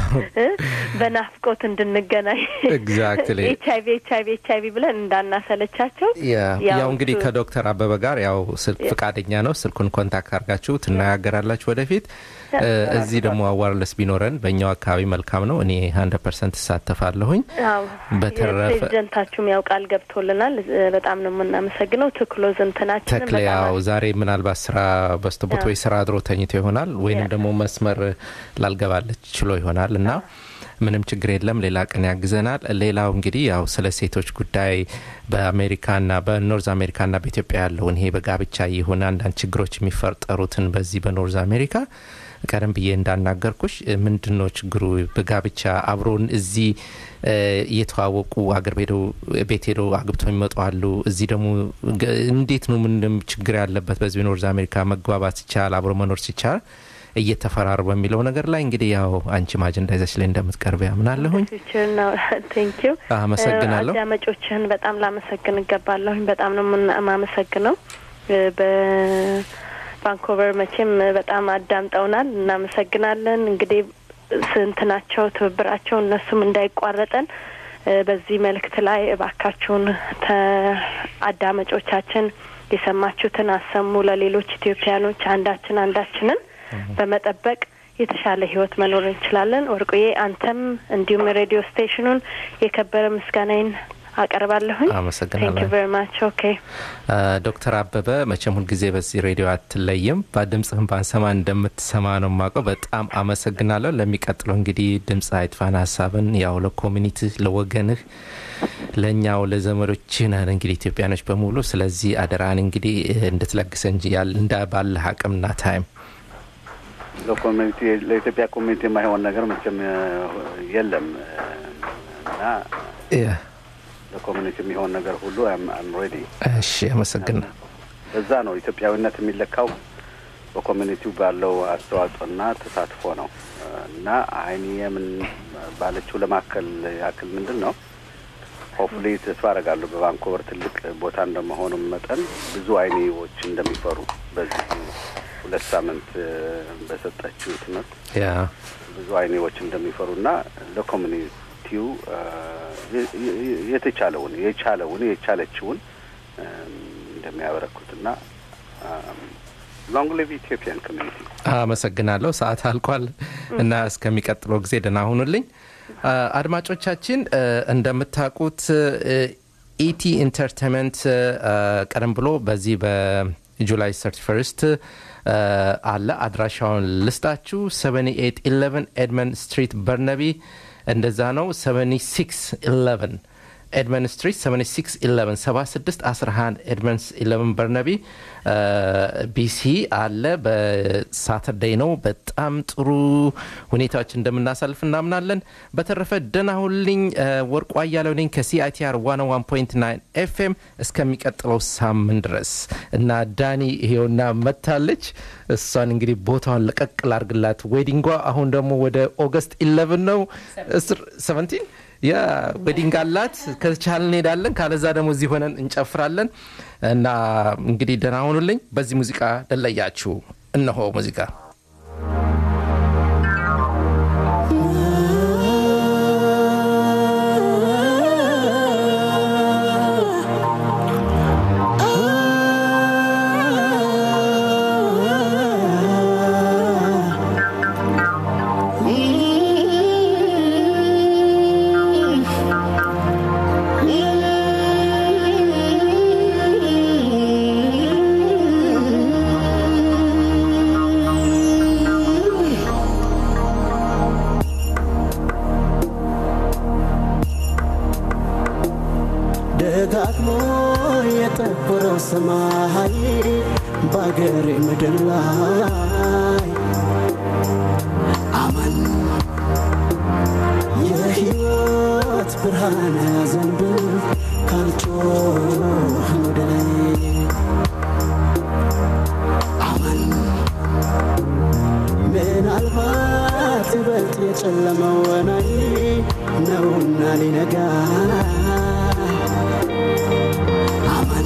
በናፍቆት እንድንገናኝ ኤግዛክትሊ ኤች አይቪ ኤች አይቪ ኤች አይቪ ብለን እንዳናሰለቻቸው ያው እንግዲህ ከዶክተር አበበ ጋር ያው ስልክ ፍቃደኛ ነው። ስልኩን ኮንታክት አድርጋችሁ ትነጋገራላችሁ ወደፊት። እዚህ ደግሞ አዋርለስ ቢኖረን በእኛው አካባቢ መልካም ነው። እኔ ሀንድረድ ፐርሰንት እሳተፋለሁኝ። በተረፈ ፕሬዚደንታችሁም ያው ቃል ገብቶልናል። በጣም ነው የምናመሰግነው። ትክሎዝ እንትናችን ተክለ ያው ዛሬ ምናልባት ስራ በስተቦት ወይ ስራ አድሮ ተኝቶ ይሆናል ወይንም ደግሞ መስመር ላልገባለች ችሎ ይሆናል እና ምንም ችግር የለም። ሌላ ቀን ያግዘናል። ሌላው እንግዲህ ያው ስለ ሴቶች ጉዳይ በአሜሪካና በኖርዝ አሜሪካና በኢትዮጵያ ያለውን ይሄ በጋብቻ የሆነ አንዳንድ ችግሮች የሚፈጠሩትን በዚህ በኖርዝ አሜሪካ ቀደም ብዬ እንዳናገርኩሽ ምንድን ነው ችግሩ በጋብቻ አብሮን እዚህ እ፣ እየተዋወቁ አገር ሄደው ቤት ሄደው አግብተው የሚመጡ አሉ እዚህ ደግሞ ገ- እንዴት ነው ምንም ችግር ያለበት በዚህ ኖርዝ አሜሪካ መግባባት ሲቻል አብሮ መኖር ሲቻል እየተፈራሩ በሚለው ነገር ላይ እንግዲህ ያው አንቺም አጀንዳ ይዘሽ ላይ እንደምትቀርብ ያምናለሁኝ ፊውቸር ነው ቴንኪው አመሰግናለሁ። አዳማጮችህን በጣም ላመሰግን እገባለሁኝ በጣም ነው የምን- የማመሰግነው እ፣ በቫንኮቨር መቼም በጣም አዳምጠውናል እናመሰግናለን እንግዲህ ስንት ናቸው ትብብራቸው እነሱም እንዳይቋረጠን እ፣ በዚህ መልእክት ላይ እባካችሁን ተ- አዳማጮቻችን የሰማችሁትን አሰሙ ለሌሎች ኢትዮጵያኖች አንዳችን አንዳችንን በመጠበቅ የተሻለ ህይወት መኖር እንችላለን። ወርቁዬ አንተም እንዲሁም ሬዲዮ ስቴሽኑን የከበረ ምስጋናዬን አቀርባለሁኝ። አመሰግናለሁ። ቴንክ ዩ ቨሪ ማች ኦኬ አ፣ ዶክተር አበበ መቼም ሁልጊዜ በዚህ ሬዲዮ አትለይም። በድምፅህን ባንሰማ እንደምትሰማ ነው የማውቀው። በጣም አመሰግናለሁ። ለሚቀጥለው እንግዲህ ድምፅ አይጥፋን ሀሳብን ያው ለኮሚኒቲ ለወገንህ፣ ለእኛው ለዘመዶችህ ነን እንግዲህ ኢትዮጵያኖች በሙሉ ስለዚህ አደራን እንግዲህ እንድትለግሰ እንጂ ያል እንዳ ባለህ አቅምና ታይም ለኮሚኒቲ ለኢትዮጵያ ኮሚኒቲ የማይሆን ነገር መቼም እ፣ የለም እ፣ እና ያ፣ ለኮሚኒቲ የሚሆን ነገር ሁሉ አም ሬዲ። እሺ አመሰግና በዛ ነው ኢትዮጵያዊነት የሚለካው በኮሚኒቲው ባለው አስተዋጽኦና ተሳትፎ ነው እ፣ እና አይኒ የምን ባለችው ለማከል ያክል ምንድን ነው ሆፕፉሊ ተስፋ አደርጋለሁ በቫንኮቨር ትልቅ ቦታ እንደመሆኑ መጠን ብዙ አይኒዎች እንደሚፈሩ በዚህ ሁለት ሳምንት እ፣ በሰጠችው ትምህርት ያ ብዙ አይኔዎች እንደሚፈሩና ለኮሚኒቲው እ፣ የ- የ- የተቻለውን የቻለውን የቻለችውን እ፣ እንደሚያበረክቱና ሎንግ ሊቭ ኢትዮጵያን ኮሚኒቲ አመሰግናለሁ። ሰዓት አልቋል እና እስከሚቀጥለው ጊዜ ደህና ሁኑልኝ። አ፣ አድማጮቻችን እ፣ እንደምታውቁት እ፣ ኢቲ ኢንተርቴንመንት እ፣ ቀደም ብሎ በዚህ በጁላይ 31 እ፣ አለ። አድራሻውን ልስጣችሁ 7811 ኤድመንድ ስትሪት በርነቢ እንደዛ ነው 7611 ኤድመን ስትሪት 7611 7611 ኤድመንስ 11 በርነቢ ቢሲ አለ። በሳተርዴይ ነው። በጣም ጥሩ ሁኔታዎች እንደምናሳልፍ እናምናለን። በተረፈ ደህና ሁልኝ። ወርቁ አያሌው ነኝ ከሲአይቲአር 101.9 ኤፍኤም እስከሚቀጥለው ሳምንት ድረስ እና ዳኒ ይሄውና መታለች። እሷን እንግዲህ ቦታውን ለቀቅ ላርግላት። ዌዲንጓ አሁን ደግሞ ወደ ኦገስት 11 ነው 17 ያ ዌዲንግ አላት። ከቻል እንሄዳለን፣ ካለዛ ደግሞ እዚህ ሆነን እንጨፍራለን። እና እንግዲህ ደህና ሁኑልኝ። በዚህ ሙዚቃ ልለያችሁ። እነሆ ሙዚቃ ደጋግሞ የጠቆረው ሰማይ በአገሬ ምድር ላይ አመን የሕይወት ብርሃን ዘንብ ካልጮህ ወደ ላይ አመን ምናልባት ይበልጥ የጨለመው ወናይ ነውና ሊነጋ አመን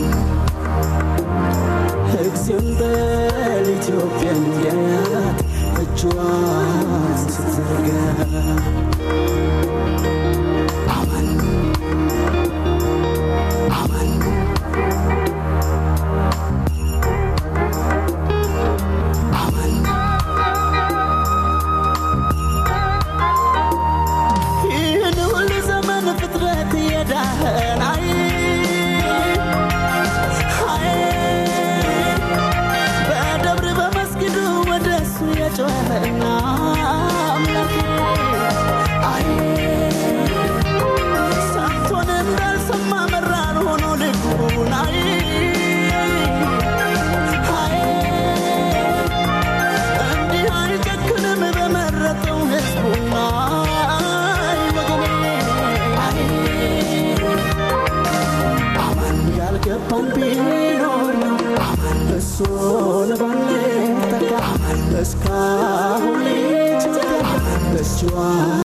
እግዚአብሔር በል ኢትዮጵያ እንዲያያት እጇን ስትዘረጋ አመን አመን አመን ይህን ሁሉ ዘመን ፍጥረት የዳህን አይ አይ በደብር በመስጊዱ ወደ እሱ የጮኸና አምላክ አይ ሰምቶን ያስችዋል